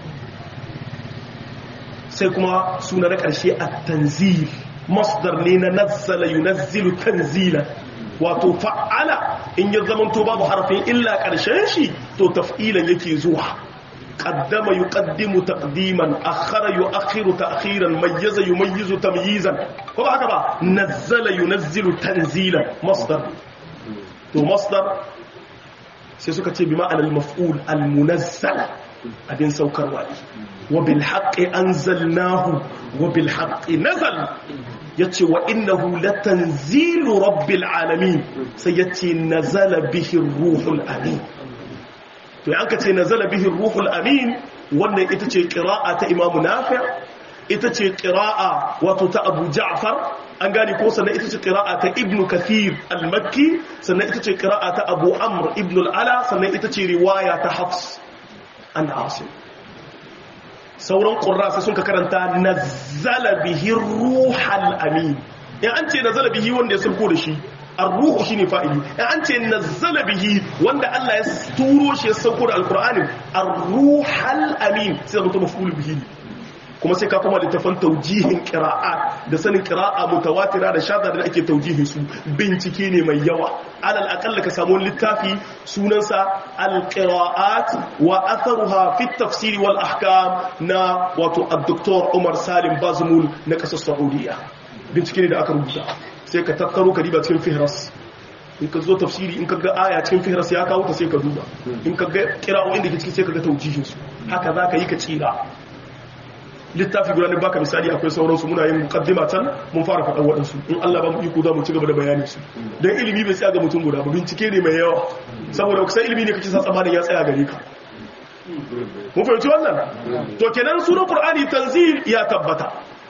sai kuma suna na ƙarshe at-tanzil masdar ne na nazzala yunazzilu tanzila wato fa'ala in ya zamanto babu harfin illa ƙarshen shi to taf'ilan yake zuwa قدم يقدم تقديما أخر يؤخر تأخيرا ميز يميز تمييزا هو هكذا نزل ينزل تنزيلا مصدر تو مصدر سيسوكا بمعنى المفعول المنزل أبين سوكر والي وبالحق أنزلناه وبالحق نزل يتي وإنه لتنزيل رب العالمين سيتي نزل به الروح الأمين to yanka ce nazala bihi ruhul amin wannan ita ce qira'a ta imamu nafi' ita ce qira'a wato ta abu ja'far an gane ko sannan ita ce qira'a ta ibnu kathir al-makki sannan ita ce qira'a ta abu amr ibn al-ala sannan ita ce riwaya ta hafs an asim sauran qurra sai sun ka karanta nazala bihi ruhul amin in an ce nazala bihi wanda ya sulko da shi arruhu shine fa'ili in an ce nazzala bihi wanda Allah ya turo shi ya sauko da alqur'ani arruhal amin sai mutum maf'ul bihi kuma sai ka kuma da tafan taujihin qira'a da sanin qira'a mutawatira da shadda da ake taujihin su bincike ne mai yawa alal aqalla ka samu littafi sunansa alqira'at wa atharuha fi at-tafsir wal ahkam na wato ad-doktor Umar Salim Bazmul na kasar Saudiya bincike ne da aka rubuta sai ka tattaro ka diba cikin fihras in ka zo tafsiri in ka ga aya cikin fihras ya kawo ta sai ka duba in ka ga kira'o'in da ke ciki sai ka ga taujihin su haka za ka yi ka tsira littafi guda ne baka misali akwai sauransu muna yin mukaddima can mun fara faɗan waɗansu in Allah ba mu iko za mu ci gaba da bayanin su dan ilimi bai tsaya ga mutum guda ba bincike ne mai yawa saboda kusan ilimi ne kake sa tsamanin ya tsaya gare ka mun fahimci wannan to kenan sunan qur'ani tanzil ya tabbata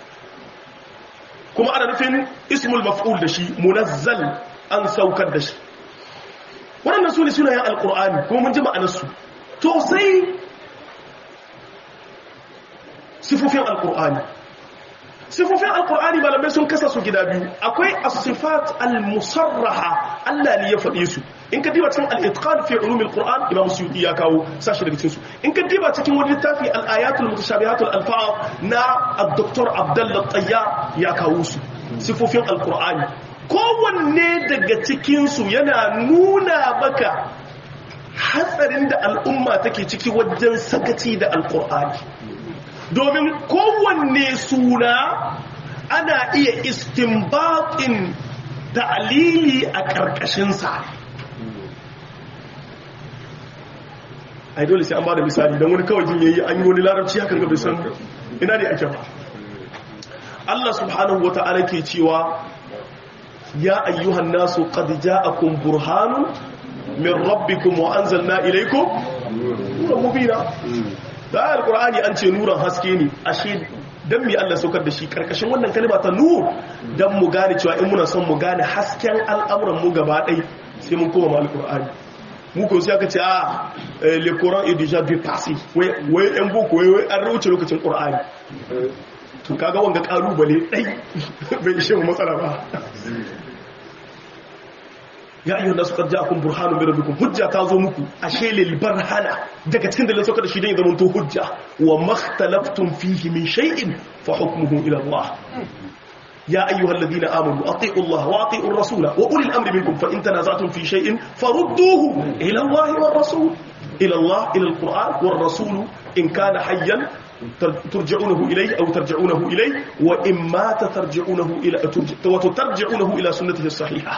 kuma ana nufin ismul maf'ul da shi munazzal an saukar da shi waɗannan su ne sunayen alƙur'ani kuma mun ji ma'anarsu to sai sifofin alkur'ani sifofin alkur'ani malamai sun kasa su gida biyu akwai as-sifat al-musarraha Allah ne ya faɗe su in ka diba cikin al-itqan fi ulum al-qur'an imam suyuti ya kawo sashi daga cikin su in ka diba cikin wani littafi al-ayatul mutashabihatul alfaz na ad-doktor abdullah tayyar ya kawo su sifofin alkur'ani kowanne daga cikin su yana nuna maka hatsarin da al'umma take ciki wajen sakaci da alkur'ani domin kowanne suna ana iya istinbatin ta'alili a ƙarƙashinsa ai dole sai an ba da misali don wani kawai jin yayi an yi wani larabci hakan ga bisan ina ne ake ba Allah subhanahu wata'ala ke cewa ya ayyuhan nasu qad ja'akum burhanun min rabbikum wa anzalna ilaykum nuran mubina da alqur'ani an ce nuran haske ne ashe dan mi Allah saukar da shi karkashin wannan kalma ta nur dan mu gane cewa in muna son mu gane hasken al'amuran mu gaba ɗai sai mun koma alqur'ani mu ko sai aka ce a le coran est déjà dépassé wai wai en boko wai an rauce lokacin qur'ani to kaga wanga kalubale dai bai ishe mu matsala ba ya ayyuhan nasu qad ja'akum burhanun min rabbikum hujja ta zo muku ashe lil barhana daga cikin dalilin sauka da shi dan ya zama to hujja wa makhtalaftum fihi min shay'in fa hukmuhu ila Allah ya ayyuhal ladina amanu ati'u Allah wa ati'u ar-rasula wa ulil amri minkum fa in tanaza'tum fi shay'in farudduhu ila Allah war rasul ila Allah ila al-Qur'an war rasul in kana hayyan ترجعونه إليه أو ترجعونه إليه وإما ترجعونه إلى وترجعونه إلى سنته الصحيحة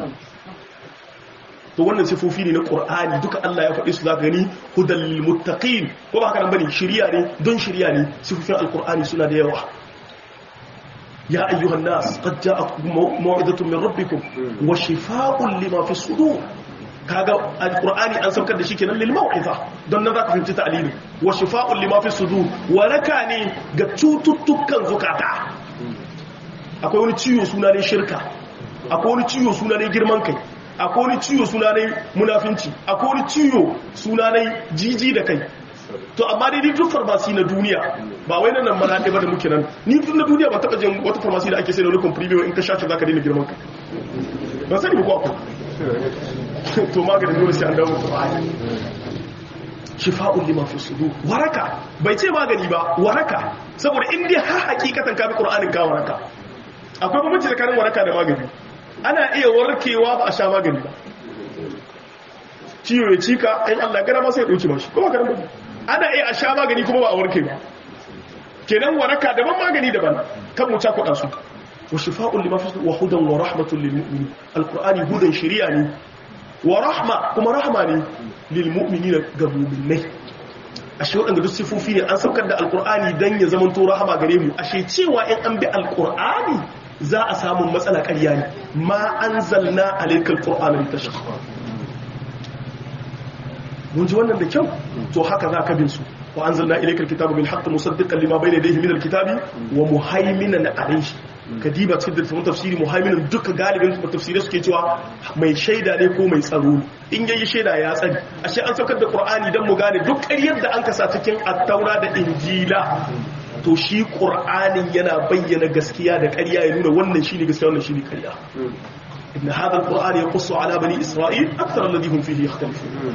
to wannan sifofi ne na Qur'ani duka Allah ya faɗi su za gani hudal lil muttaqin ko ba haka nan bane shiriya ne don shiriya ne sifofin alqur'ani suna da yawa ya ayyuhan nas qad ja'akum maw'izatun min rabbikum wa shifaa'un lima fi sudur kaga alqur'ani an saukar da shi kenan lil mau'iza don nan zaka fahimci ta'lili wa shifa'un lima fi sudur waraka ne ga cututtukan zukata akwai wani ciwo suna ne shirka akwai wani ciwo suna ne girman kai akwai wani ciwo suna ne munafinci akwai wani ciwo suna ne jiji da kai to amma dai ni duk farmasi na duniya ba wai nan mana ɗaya ba da muke nan ni duk na duniya ba taɓa jin wata farmasi da ake sai da rukun premium in ka sha zaka daina girman kai ba sani ba ko akwai to maganin dole sai an dawo Qur'ani shifa'un lima fi sudur waraka bai ce magani ba waraka saboda in dai har hakikatan ka bi Qur'anin ka waraka akwai bambanci tsakanin waraka da magani ana iya warkewa ba a sha magani ba ciwo ya cika in Allah gara ma sai ya dauki mashi kuma karan bane ana iya a sha magani kuma ba a warke ba kenan waraka daban magani daban kan mu ta kwada su wa shifa'un lima fi sudur wa hudan wa rahmatun lil mu'minin alqur'ani hudan shari'a ne wa rahma kuma rahma ne lil mu'minina ga mu'minai ashe wadanda duk sifofi ne an saukar da alqur'ani dan ya zama to rahama gare mu ashe cewa in an bi alqur'ani za a samu matsala ƙarya ne ma anzalna alaykal qur'ana litashqa mun ji wannan da kyau to haka za ka bin su wa anzalna ilaykal kitaba bil haqqi musaddiqan lima bayna yadayhi min al kitabi wa muhaiminan alayhi kadiba cikin littafin tafsiri muhaiminan duka galibin tafsirai suke cewa mai shaida ne ko mai tsaro in yayi shaida ya tsari ashe an saukar da qur'ani dan mu gane duk ƙaryar da an kasa cikin at-taura da injila to shi qur'anin yana bayyana gaskiya da ƙarya ya nuna wannan shine gaskiya wannan shine ƙarya inna hadha al-qur'an yaqussu ala bani isra'il akthar alladhi hum fihi yakhtalifun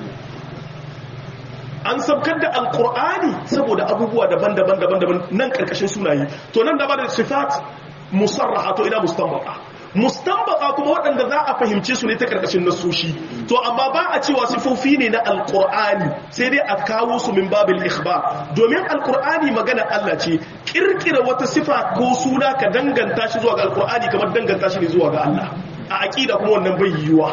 an sabkar da alkur'ani saboda abubuwa daban-daban daban-daban nan karkashin sunaye to nan da ba da sifat musarraha to ina mustanbata mustanbata kuma waɗanda za a fahimce su ne ta karkashin nasoshi to amma ba a cewa sifofi ne na alkur'ani sai dai a kawo su min babil ikhbar domin alkur'ani magana Allah ce kirkira wata sifa ko suna ka danganta shi zuwa ga alkur'ani kamar danganta shi ne zuwa ga Allah a aqida kuma wannan bai yiwuwa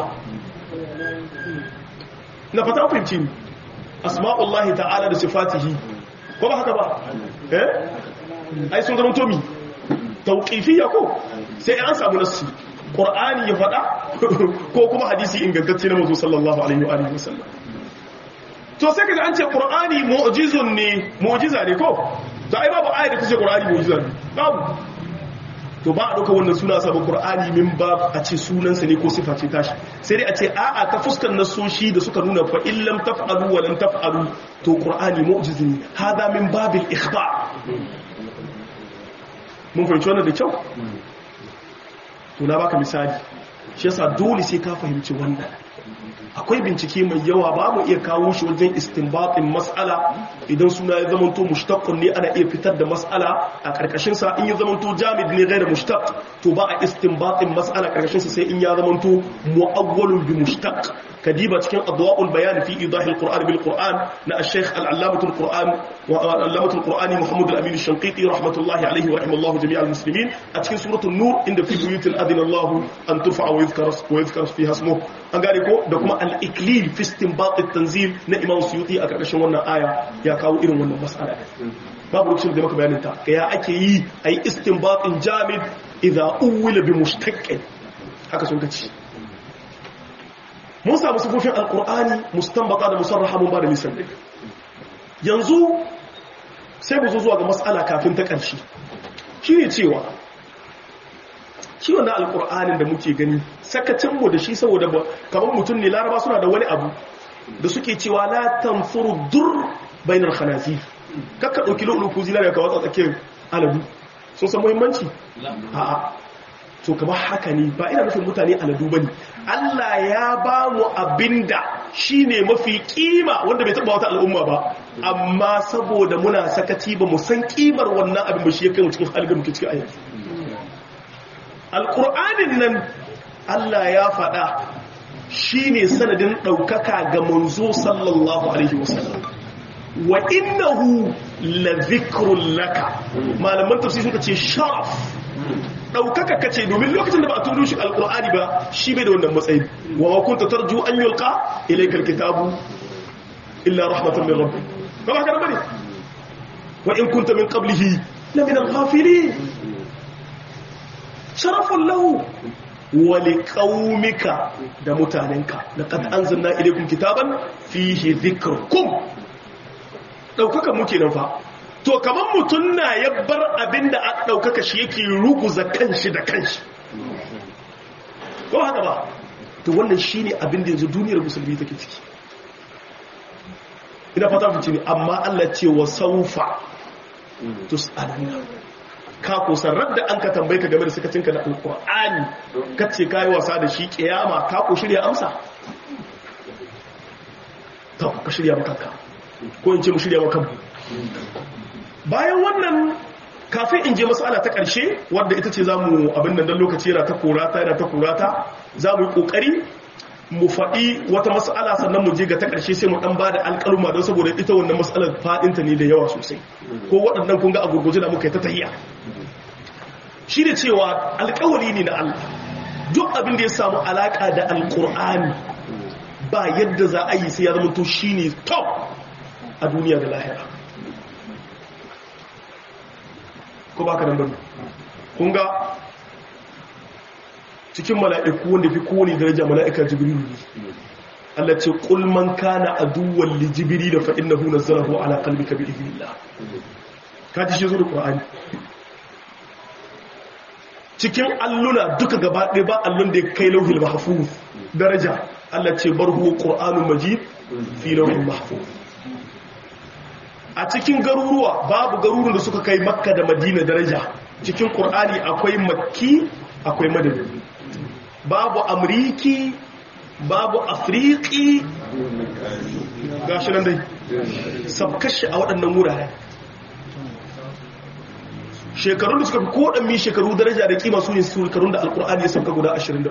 na fata fahimci ni asma'ullahi ta'ala da sifatihi ko ba haka ba eh ai sun zama tomi tauqifiyya ko sai an samu nassi qur'ani ya fada ko kuma hadisi ingantacce na manzo sallallahu alaihi wa alihi wasallam to sai kaga an ce qur'ani mu'jizun ne mu'jiza ne ko to ai babu ayat da tace qur'ani mu'jiza ne babu to ba a ɗauka wannan suna sabon ƙur'ani min ba a ce sunansa ne ko sifa ce tashi sai dai a ce a'a ta fuskar nasoshi da suka nuna fa illam taf'alu wa lam taf'alu to ƙur'ani mu'jizi ne hada min babil ikhbar mun fahimci wannan da kyau to na baka misali shi yasa dole sai ka fahimci wannan akwai bincike mai yawa ba mu iya kawo shi wajen istinbatin mas'ala idan suna ya zamanto mushtaqqun ne ana iya fitar da mas'ala a karkashin sa in ya zamanto jamid ne gaira mushtaq to ba a istinbatin mas'ala karkashin sa sai in ya zamanto muawwalun bi mushtaq kadiba cikin adwa'ul bayan fi idah al-qur'an bil qur'an na al-shaykh al-allamah al-qur'an wa al-allamah al-qur'ani muhammad al-amin al-shanqiti rahmatullahi alayhi wa rahimallahu jami'al muslimin a cikin suratul nur inda fi buyutil adina Allah an turfa wa yuzkar wa yuzkar fiha ismuhu an gane ko da kuma al-iklil fi istinbat at-tanzil na imam suyuti a karkashin wannan aya ya kawo irin wannan mas'ala babu lokacin da maka bayanin ta ya ake yi ayi istinbatin jamid idza uwila bi mushtaqqin haka sun kace mun samu sifofin alkur'ani mustanbata da musarraha mun ba da misali yanzu sai mu zo zuwa ga mas'ala kafin ta ƙarshe shi ne cewa shi wannan alkur'anin da muke gani sakacinmu da shi saboda kamar mutum ne laraba suna da wani abu da suke cewa la tanfuru dur bainar khanazi kakka ɗauki lo'uluku zinariya ka watsa tsakiyar aladu sun san muhimmanci a'a to kamar haka ne ba ina nufin mutane aladu bane Allah ya ba mu abinda shine mafi kima wanda bai taba wata al'umma ba amma saboda muna sakaci ba mu san kimar wannan abin ba shi ya kai mu cikin halin da muke ciki a yanzu alqur'anin nan Allah ya faɗa shine sanadin ɗaukaka ga manzo sallallahu alaihi wasallam wa innahu la dhikrun laka malaman tafsir suka ce sharaf ɗaukaka kace domin lokacin da ba a turo shi alƙur'ani ba shi bai da wannan matsayi wa wa kunta tarju an yulqa ilayka alkitabu illa rahmatan min rabbik ba haka bane wa in kunta min qablihi la min al-ghafilin sharafun lahu wa liqaumika da mutanenka laqad anzalna ilaykum kitaban fihi dhikrukum ɗaukaka muke nan fa to kamar mutum na ya bar abin da a ɗaukaka shi yake ruguza kanshi da kanshi ko haka ba to wannan shi ne abin da yanzu duniyar musulmi take ciki ina fata fice ne amma allah ce wa saufa tus'aluna ka kusan radda an ka tambayi ka game da sakacinka da alƙur'ani ka ce ka yi wasa da shi ƙiyama ka ko shirya amsa ta ka shirya makanka ko in ce mu shirya makanmu bayan wannan kafin in je masala ta ƙarshe wadda ita ce za mu abin da lokaci yana ta korata yana ta korata za mu yi ƙoƙari mu faɗi wata masala sannan mu je ga ta ƙarshe sai mu ɗan ba da alƙaluma don saboda ita wannan masalar faɗinta ne da yawa sosai ko waɗannan kun ga a gurguje da muka yi ta tahiya shi ne cewa alƙawari ne na Allah duk abin da ya samu alaƙa da alƙur'ani ba yadda za a yi sai ya zama to shi ne top a duniya da lahira ko ba ka nan bane kun ga cikin mala'iku wanda fi kowane daraja mala'ika jibrilu ne Allah ce qul man kana aduwwan li jibril fa innahu nazzalahu ala qalbika bi idhnillah ka ji shi zo da qur'ani cikin alluna duka gaba ɗaya ba allon da ya kai lauhil mahfuz daraja Allah ce bar huwa qur'anun majid fi lauhil mahfuz a cikin garuruwa babu garuruwan da suka kai makka da madina daraja cikin ƙur'ani akwai makki akwai madani babu amriki babu afriki gashi nan dai sabkashi a waɗannan wurare shekarun da suka fi koɗanmi shekaru daraja da kima su ne shekarun da alƙur'ani ya sauka guda 23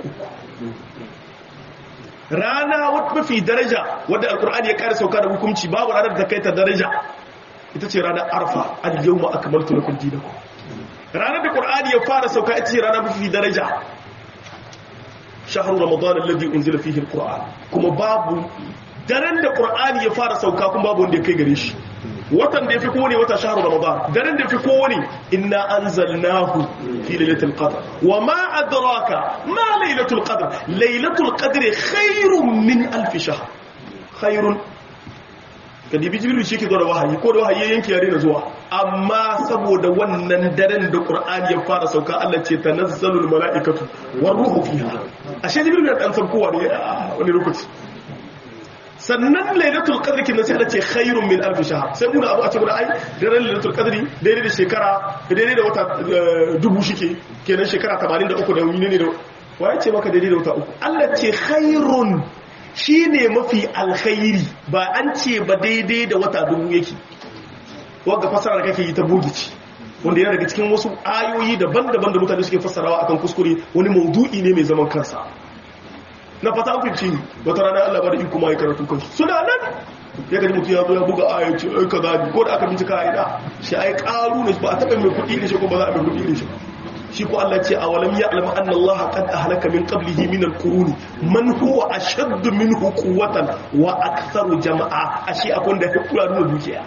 rana wata mafi daraja wadda alƙur'ani ya ƙara sauka da hukunci babu ranar da kai ta daraja ita ce ranar arfa al yau ma akamaltu lakum dinakum ranar da qur'ani ya fara sauka ita ce ranar mafi daraja shahru ramadan alladhi unzila fihi alquran kuma babu daren da qur'ani ya fara sauka kuma babu wanda ya kai gare shi watan da yafi kowane wata shahru ramadan daren da yafi kowane inna anzalnahu fi lailatul qadr wa ma adraka ma lailatul qadr lailatul qadri khairun min alf shahr khairun kadibi jibril shi ke zo da wahayi ko da wahayi yanki yare na zuwa amma saboda wannan daren da qur'ani ya fara sauka Allah ce tanazzalul malaikatu war ruhu fiha ashe jibril ya dan saukowa ne a wani lokaci sannan lailatul qadri kin sai ce khairun min alf shahr sai mun abu a ce mun ai daren lailatul qadri daidai da shekara daidai da wata dubu shike kenan shekara 83 da wuni ne da waye ce maka daidai da wata uku Allah ce khairun shine mafi alkhairi ba an ce ba daidai da wata dubu yake wanda fasara da kake yi ta bugici wanda yana daga cikin wasu ayoyi daban-daban da mutane suke fassarawa akan kuskure wani maudu'i ne mai zaman kansa na fata hukunci wata rana Allah ba da iko mai karatu kansu suna nan ya gaji mutum ya zo ya buga aya ce ai kaza bi ko da aka bincika a ina shi ai karu ne ba a taba mai kuɗi ne shi ko ba za a mai kuɗi ne shi shi ko Allah ce awalam ya'lam anna Allah qad ahlaka min qablihi min al-qurun man huwa ashaddu minhu quwwatan wa aktharu jama'a ashi akwai da kula da dukiya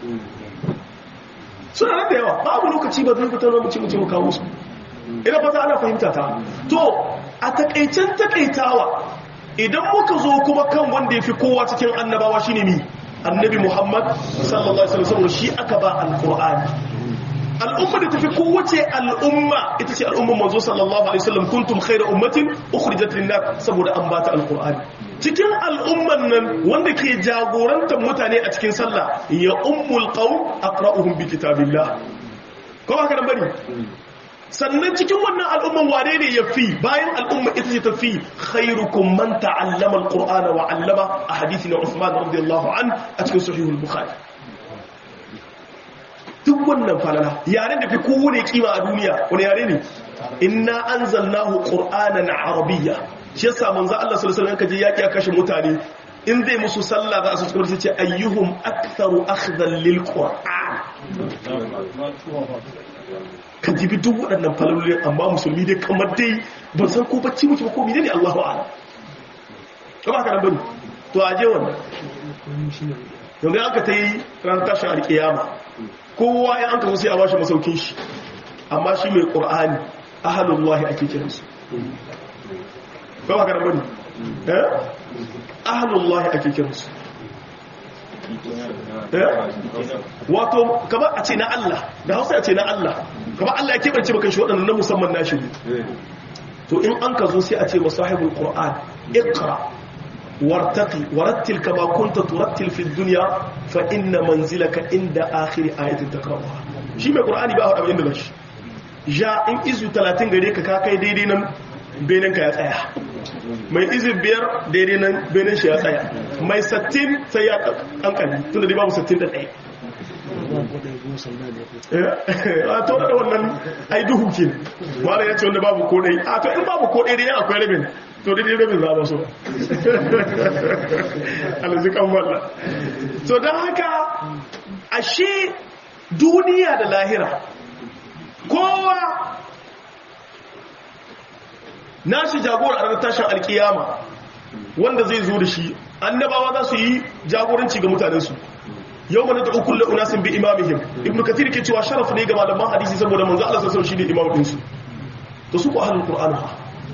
suna nan da yawa babu lokaci ba zai fitar lokaci mutum kawo su ina fata ana fahimta ta to a takaicen takaitawa idan muka zo kuma kan wanda ya fi kowa cikin annabawa shine mi annabi muhammad sallallahu alaihi wasallam shi aka ba alqur'ani al'umma da tafi kowace al'umma ita ce al'umman manzo sallallahu alaihi wasallam kuntum khayra ummatin ukhrijat lin-nas saboda an bata alqur'ani cikin al'umman nan wanda ke jagorantar mutane a cikin sallah ya ummul qawm aqra'uhum bi kitabillah ko haka nan bari sannan cikin wannan al'umman wane ne ya fi bayan al'umma ita ce ta fi khairukum man ta'allama al-qur'ana wa 'allama a hadisi na Uthman radiyallahu an a cikin sahihul bukhari duk wannan falala yaren da fi kowane kima a duniya wani yare ne inna anzalnahu qur'anan arabiyya shi yasa manzo Allah sallallahu alaihi wasallam kaje yaki a kashe mutane in zai musu sallah za su ci ce ayyuhum aktharu akhdhan lil qur'an ka jibi duk waɗannan falalolin amma musulmi dai kamar dai ban san ko bacci muke ba ko mene ne Allahu a'lam ko ba ka nan bane to aje wannan yanzu aka ta yi ran tashin alkiyama kowa ya an kaso sai a bashi masaukin shi amma shi mai qur'ani ahalullahi ake kiransu ko ba ka nan bane eh ahalullahi ake kiransu wato kamar a ce na Allah da hausa ya ce na Allah kamar Allah ya keɓance bakan shi waɗannan na musamman nashi to in an ka zo sai a ce masahibul qur'an iqra wartaqi warattil kama kunta turattil fi dunya fa inna manzilaka inda akhir ayatin takrawa shi mai qur'ani ba hada inda bashi ja in izu 30 gare ka ka kai daidai nan benin ka ya tsaya mai izin biyar daidai nan benin shi ya tsaya mai sattin sai ya kankani tun da dai babu sattin da ɗaya a to da wannan ai duhu ke wanda ya ce wanda babu kodai a to in babu kodai dai akwai rabin to dai rabin za ba so alzikan walla to don haka ashe duniya da lahira kowa nashi jagora a ranar tashin alkiyama wanda zai zo da shi annabawa za su yi jagoranci ga mutanensu yau mana da ukun la'unasin bi imamihim ibn kathir ke cewa sharaf ne ga malaman hadisi saboda manzo Allah sassan shi ne imaminsu to su ku ahlul qur'an ha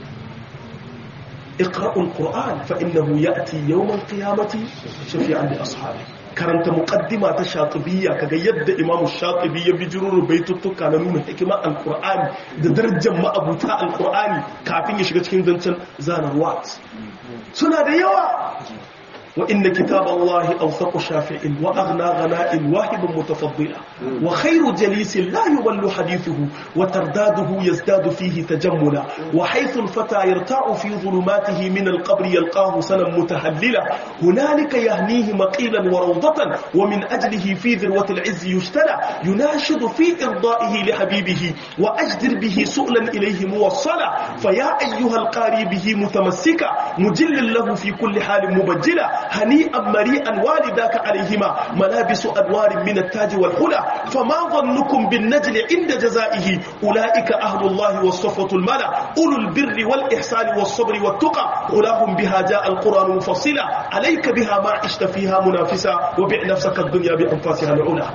iqra'ul qur'an fa innahu ya'ti yawm al-qiyamati shafi'an li ashabi karanta muqaddima ta shatibiyya kaga yadda imam shatibi ya bijiro baituttuka na nuna hikimar alqur'ani da darajar ma'abuta alqur'ani kafin ya shiga cikin zancen zanarwa suna da yawa وإن كتاب الله أوثق شافع وأغنى غناء واهب متفضلا وخير جليس لا يول حديثه وترداده يزداد فيه تجملا وحيث الفتى يرتاع في ظلماته من القبر يلقاه سنا متهللا هنالك يهنيه مقيلا وروضة ومن أجله في ذروة العز يشتلى يناشد في إرضائه لحبيبه وأجدر به سؤلا إليه موصلا فيا أيها القاري به متمسكا مجل له في كل حال مبجلا هنيئا مريئا والداك عليهما ملابس أنوار من التاج والحلى فما ظنكم بالنجل عند جزائه أولئك أهل الله والصفوة الملا أولو البر والإحسان والصبر والتقى أولاهم بها جاء القرآن مفصلا عليك بها ما عشت فيها منافسا وبع نفسك الدنيا بأنفاسها العلا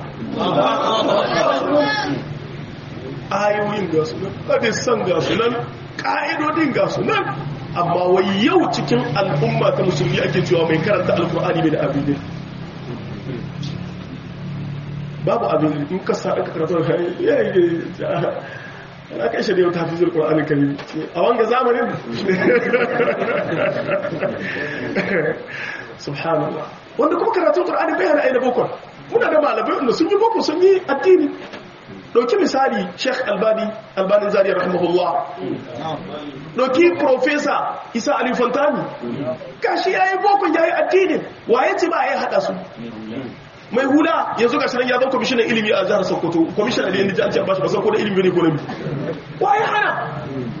ayoyin ga su nan hadisan ga su nan ƙa'idodin ga su nan amma wai yau cikin al'umma ta musulmi ake cewa mai karanta alkur'ani mai da abin babu abin in ka sa aka karatu da ya yi ana kai shi da yau tafi zuwa ƙur'anin kari a wanga zamanin subhanallah wanda kuma karatun qur'ani bai hana aina boko muna da malamai wanda sun yi boko sun yi addini dauki misali sheikh albani albani zariya rahimahullah dauki professor isa ali fantani gashi yayi boko yayi addini waye ce ba ya hada su mai hula yanzu ga shirin ya zama kwamishinan ilimi a jihar sokoto kwamishinan aliyu da jihar bashi ba san ko da ilimi ne ko na waye hana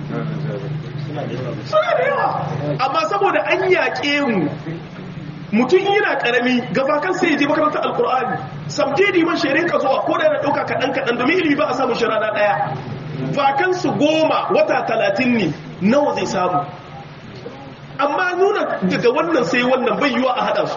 suna da yawa amma saboda an yaƙe mu mutum yana ƙarami gaba kan sai je makarantar alkur'ani samjidi man shirin ka zuwa ko da yana ɗauka kaɗan kaɗan domin ilimi ba a samun shi rana ɗaya vakansu goma wata talatin ne nawa zai samu amma nuna daga wannan sai wannan bai yiwa a haɗa su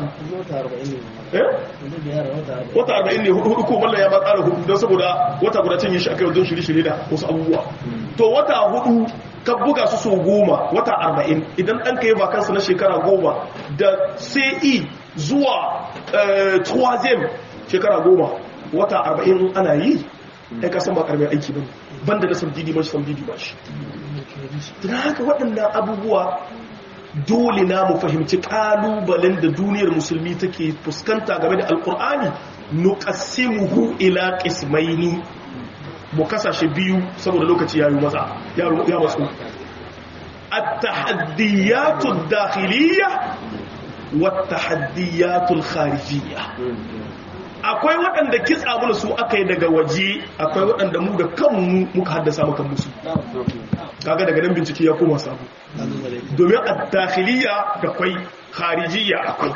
wata arba'in ne hudu ko wallan ya ba tsara hudu don saboda wata guda cin yi shi aka yi don shirye-shirye da wasu abubuwa to wata hudu ka buga su so goma wata arba'in idan ɗan ka yi vakansa na shekara goma da sai zuwa tuwazem shekara goma wata arba'in ana yi ya kasan ba karbar aiki ba banda da samdidi ba shi samdidi ba shi tuna haka waɗannan abubuwa dole na mu fahimci ƙalubalen da duniyar musulmi take fuskanta game da alkur'ani nuqassimuhu ila qismaini mu kasashe biyu saboda lokaci yayi maza ya masu at-tahaddiyatu ad-dakhiliyya wat-tahaddiyatu al-kharijiyya akwai waɗanda kitsa mana su aka yi daga waje akwai waɗanda mu da kanmu muka haddasa maka musu kaga daga nan bincike ya koma sabu domin ad-dakhiliyya da kwai kharijiyya akwai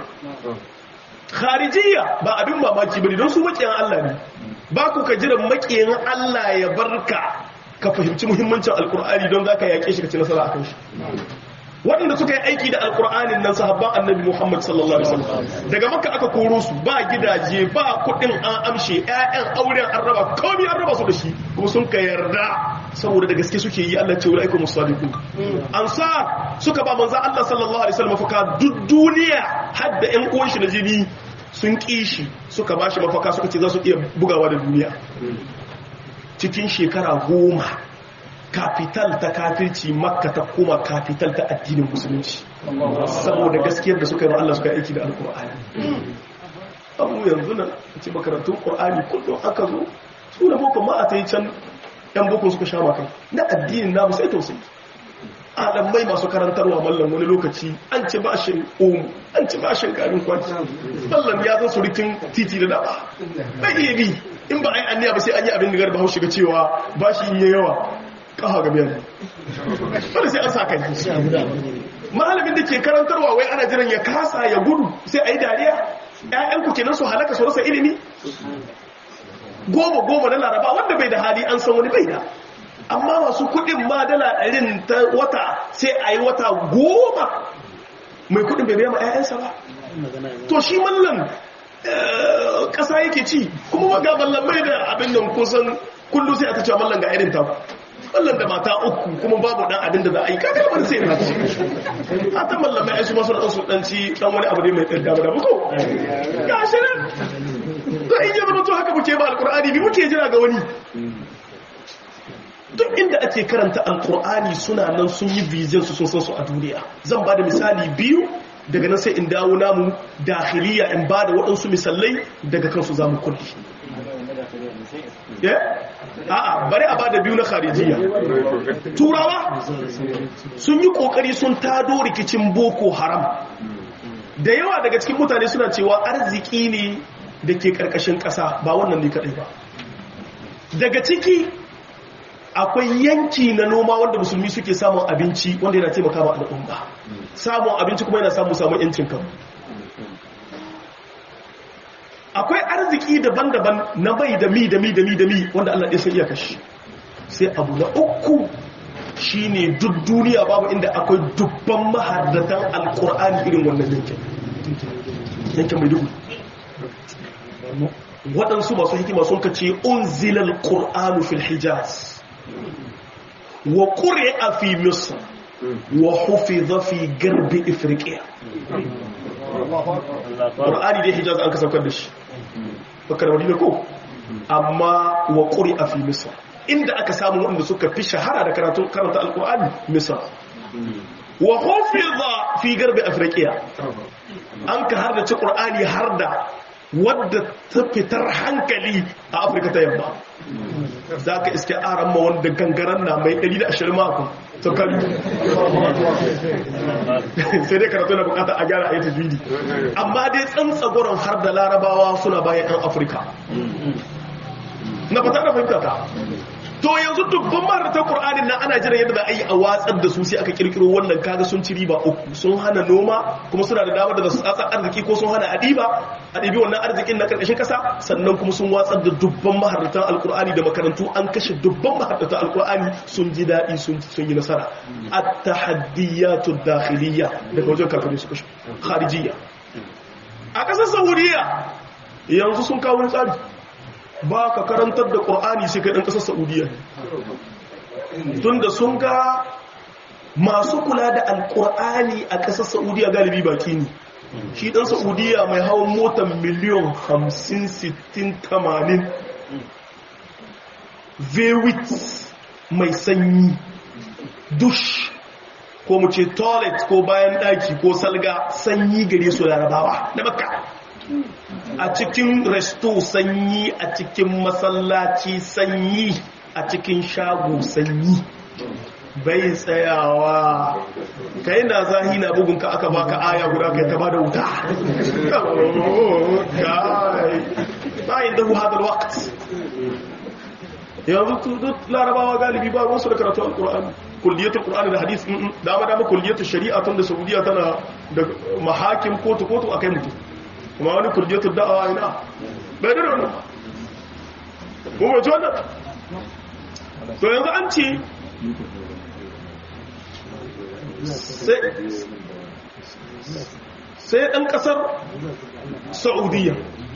kharijiyya ba abin mamaki bane don su makiyan Allah ne ba ku ka jiran makiyan Allah ya barka ka fahimci muhimmancin alkur'ani don zaka yake shi ka ci nasara akan shi waɗanda suka yi aiki da alkur'anin nan sahabban annabi muhammad sallallahu alaihi wasallam daga maka aka koro su ba gidaje ba kuɗin an amshe ƴaƴan auren an raba komai an raba su da shi kuma sun ka yarda saboda da gaske suke yi Allah ce ulaikum musadiqu ansar suka ba manzo Allah sallallahu alaihi wasallam mafaka duk duniya har da ƴan uwan shi na jini sun kishi suka bashi mafaka suka ce za su iya bugawa da duniya cikin shekara goma kafital ta kafirci makka ta koma kafital ta addinin musulunci saboda gaskiyar da suka yi Allah suka aiki da alkur'ani abu yanzu nan a ce makarantun ƙur'ani kullum aka zo su da boko ma a ta yi can yan boko suka sha makai na addinin namu sai tausayi alamai masu karantarwa mallam wani lokaci an ci bashin omu an ci bashin garin kwanci mallam ya zo surikin titi da daba bai iya bi in ba a yi anniya ba sai an yi abin da garba haushi ga cewa bashi in yi yawa kafa ga biyar wanda sai an sa kai malamin da ke karantarwa wai ana jiran ya kasa ya gudu sai a yi dariya ‘ya'yanku kenan su halaka su rasa ilimi goma goma na laraba wanda bai da hali an san wani bai da amma masu kudin ma dala ɗarin ta wata sai a yi wata goma mai kudin bai biya ma ‘ya'yansa ba to shi mallan ƙasa yake ci kuma ga mallan mai da abin nan kusan kullum sai aka cewa mallan ga irin taku mallan da mata uku kuma babu dan abin da za a yi kaga bar sai na ci a ta mallan mai su masu dan su dan ci dan wani abu ne mai tsada da ba ko gashi nan to in ya zama to haka muke ba alqur'ani bi muke jira ga wani duk inda ake karanta alqur'ani suna nan sun yi vision su sun san su a duniya zan ba da misali biyu daga nan sai in dawo namu dakhiliya in ba da waɗansu misalai daga kansu za mu kulli a'a bari a bada biyu na kharijiya turawa sun yi kokari sun tado rikicin boko haram da yawa daga cikin mutane suna cewa arziki ne da ke karkashin ƙasa ba wannan ne kaɗai ba daga ciki akwai yanki na noma wanda musulmi suke samun abinci wanda yana taimaka ma al'umma samun abinci kuma yana samun samun yancin kan akwai arziki daban-daban na bai da mi da mi da mi da mi wanda Allah ɗaya sai iya kashi sai abu na uku shine duk duniya babu inda akwai dubban mahaddatan alkur'ani irin wannan yankin yankin mai dubu waɗansu masu hikima sun kace unzilal qur'anu fil hijaz wa quri'a fi misr wa hufiza fi garbi ifriqiya qur'ani dai hijaz an kasaukar da shi bakar madina ko amma wa quri'a fi misr inda aka samu wanda suka fi shahara da karatu karanta alqur'ani misr wa hufiza fi garbi afriqiya an ka har da ci qur'ani har da wadda ta fitar hankali a afirka ta yamma za ka iske aran ma wanda gangaren na mai 120 mako to kan sai dai karatu na bukata a gyara a yi tajwidi amma dai tsantsagoron har da larabawa suna bayan 'yan afirka na fata da fahimta ta to yanzu dubban maharata qur'anin nan ana jiran yadda za a yi a watsar da su sai aka kirkiro wannan kaga sun ci riba uku sun hana noma kuma suna da damar da su tsatsa arziki ko sun hana adiba adibi wannan arzikin na karkashin kasa sannan kuma sun watsar da dubban maharatan alqur'ani da makarantu an kashe dubban maharatan alqur'ani sun ji dadi sun sun yi nasara at-tahaddiyatu dakhiliyya daga wajen kafirai su kashe kharijiyya a kasar saudiya yanzu sun kawo tsari ba ka karantar da ƙur'ani sai kai ɗan ƙasar saudiya tun da sun ga masu kula da alƙur'ani a ƙasar saudiya galibi baki ne shi ɗan saudiya mai hawan motar miliyon 50-60-80 vewit mai sanyi dush ko mu ce toilet ko bayan ɗaki ko salga sanyi gare su larabawa na makka a cikin resto sanyi a cikin masallaci sanyi a cikin shago sanyi bai tsayawa kai na zahi na bugunka aka baka aya guda kai ta bada wuta bayan da hadar waqt yanzu duk larabawa galibi ba wasu da karatu alkur'ani kulliyatul qur'ani da hadis dama dama kulliyatul shari'a tun da saudiya tana da mahakim kotu kotu akai mutum kuma wani kurjetu da'awa ina bai da wannan kuma wace wannan to yanzu an ce sai ɗan ƙasar saudiya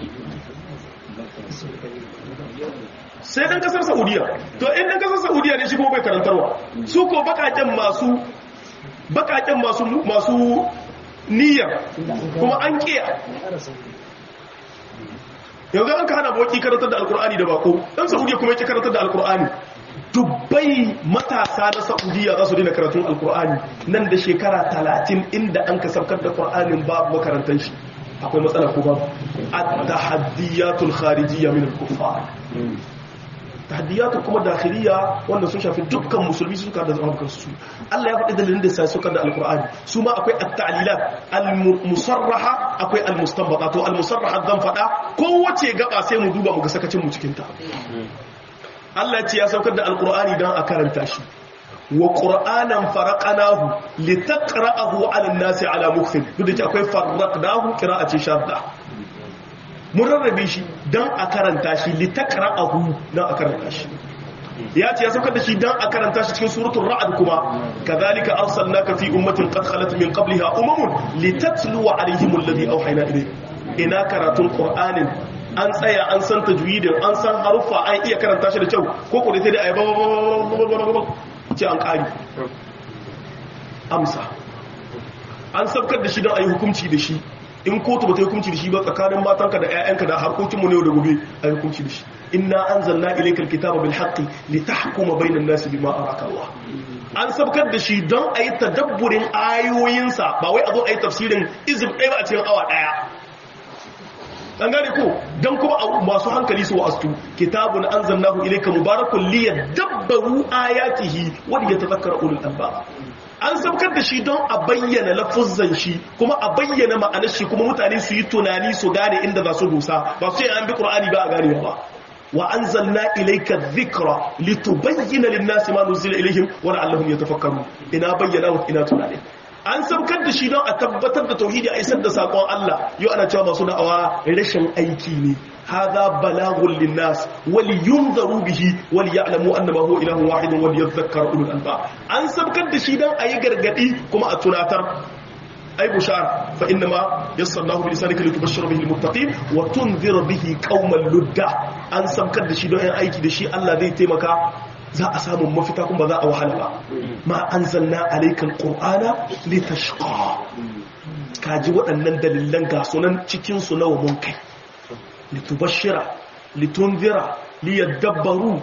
sai ɗan ƙasar saudiya to in ɗan ƙasar saudiya ne shi kuma bai karantarwa su ko bakaken masu bakaken masu masu niyyar kuma an kiya yanzu an ka hana boki karantar da alkur'ani da bako dan saudiya kuma yake karantar da alkur'ani dubbai matasa na saudiya za su dina karatun alkur'ani nan da shekara talatin inda an ka saukar da qur'anin babu makarantar shi akwai matsala ko babu at-tahaddiyatul kharijiyya min al-kuffar tahdiyatu kuma dakhiliya wanda sun shafi dukkan musulmi suka da zaman kansu Allah ya faɗi dalilin da sai suka da alqur'ani su ma akwai at-ta'lilat al-musarraha akwai al-mustanbata to al-musarraha zan faɗa kowace gaba sai mu duba mu ga sakacin mu cikin ta Allah ya ce ya saukar da alqur'ani dan a karanta shi wa qur'anan faraqnahu litaqra'ahu 'ala an-nasi 'ala mukthib duk da akwai faraqnahu qira'ati shadda mun rarrabe shi don a karanta shi litakara ahu don a karanta shi ya ce ya saukar da shi don a karanta shi cikin suratun ra'ad kuma kazalika arsalnaka fi ummatin qad khalat min qabliha umamun litatluwa alaihim alladhi awhayna ilayk ina karatun qur'anin an tsaya an san tajwidin an san haruffa an iya karanta shi da kyau ko ko dai ayi ba ce an kari amsa an saukar da shi don ayi hukunci da shi in kotu ba ta yi hukunci da shi ba tsakanin matanka da 'ya'yanka da harkokinmu ne da gobe a yi hukunci da shi inna an zanna ilaikal kitaba bil haqqi li tahkuma bainan nasi bima araka Allah an sabkar da shi don a yi tadabburin ayoyinsa ba wai a zo a yi tafsirin izib ɗaya ba a cikin awa ɗaya an gane ko don kuma masu hankali su wa'astu kitabun an zannahu ilaika mubarakun liyadabbaru ayatihi wanda ya tazakkara ulul albab an saukar da shi don a bayyana lafuzan shi kuma a bayyana ma'anar shi kuma mutane su yi tunani su gane inda za su dosa ba su yi an bi qur'ani ba a gane ba wa anzalna ilayka dhikra litubayyana lin-nasi ma nuzila ilayhim wa la'allahum yatafakkarun ina bayyana wa ina tunani an saukar da shi don a tabbatar da tauhidi a isar da sakon Allah yau ana cewa masu da'awa rashin aiki ne hadha balagun linnas wal yunzaru bihi wal ya'lamu annama huwa ilahun wahidun wal yadhakkaru ulul albab an saukar da shi don ayi gargadi kuma a tunatar ay bushara fa inma yassarnahu bi lisanika litubashshira bihi almuttaqin wa tunzira bihi qauman ludda an saukar da shi don ayi aiki da shi Allah zai taimaka za a samu mafita kuma ba za a wahala ba ma an zanna alaikan ƙor'ana litashqa kaji waɗannan dalilan ga sunan cikinsu nawa mun kai litubashira litunzira liyadabbaru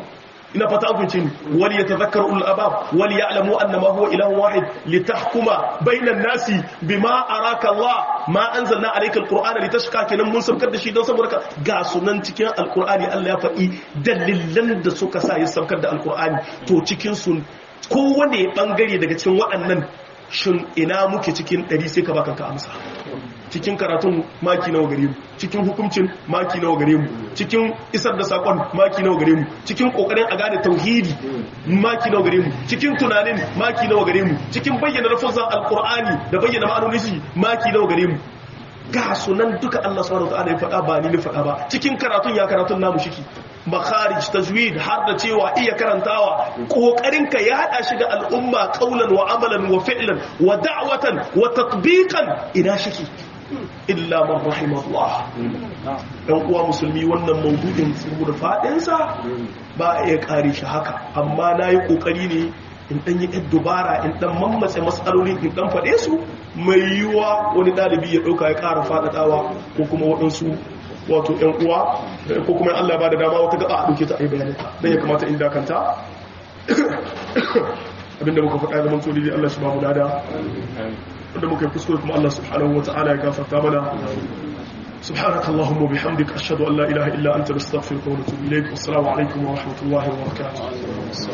ina fata an kunce ni wal yatadhakkaru ulul albab wal ya'lamu annama huwa ilahun wahid litahkuma bainan nasi bima araka Allah ma anzalna alayka alqur'ana litashqa kenan mun saukar da shi don saboda ga sunan cikin alqur'ani Allah ya faɗi dalilan da suka sa ya saukar da alqur'ani to cikin su kowane bangare daga cikin waɗannan shin ina muke cikin ɗari sai ka baka ka amsa cikin karatun maki nawa gare mu cikin hukuncin maki nawa gare mu cikin isar da sakon maki nawa gare mu cikin kokarin a gane tauhidi maki nawa gare mu cikin tunanin maki nawa gare mu cikin bayyana lafazan alqur'ani da bayyana ma'anonin shi maki nawa gare mu ga sunan duka Allah subhanahu wa ta'ala ya faɗa ba ni ne faɗa ba cikin karatun ya karatun namu shiki makharij tajwid har da cewa iya karantawa kokarin ka ya hada shi da al'umma qaulan wa amalan wa fi'lan wa da'watan wa tatbiqan ina shiki illa man rahimahullah dan uwa musulmi wannan maudu'in saboda fadin sa ba ya kare shi haka amma nayi kokari ne in dan yi ɗan dubara in dan mammatse matsalolin in dan faɗe su mai yiwuwa wani ɗalibi ya ɗauka ya ƙara faɗaɗawa ko kuma waɗansu wato ‘yan uwa ko kuma Allah ba da dama wata gaba a ɗauke ta a yi bayanita don ya kamata in dakanta abinda muka faɗa zaman tsoli dai Allah shi ba mu dada wanda muka yi kuskure kuma Allah subhanahu wa ta'ala ya gafarta mana سبحانك اللهم وبحمدك أشهد أن لا إله إلا أنت نستغفرك ونتوب إليك والسلام عليكم ورحمة الله وبركاته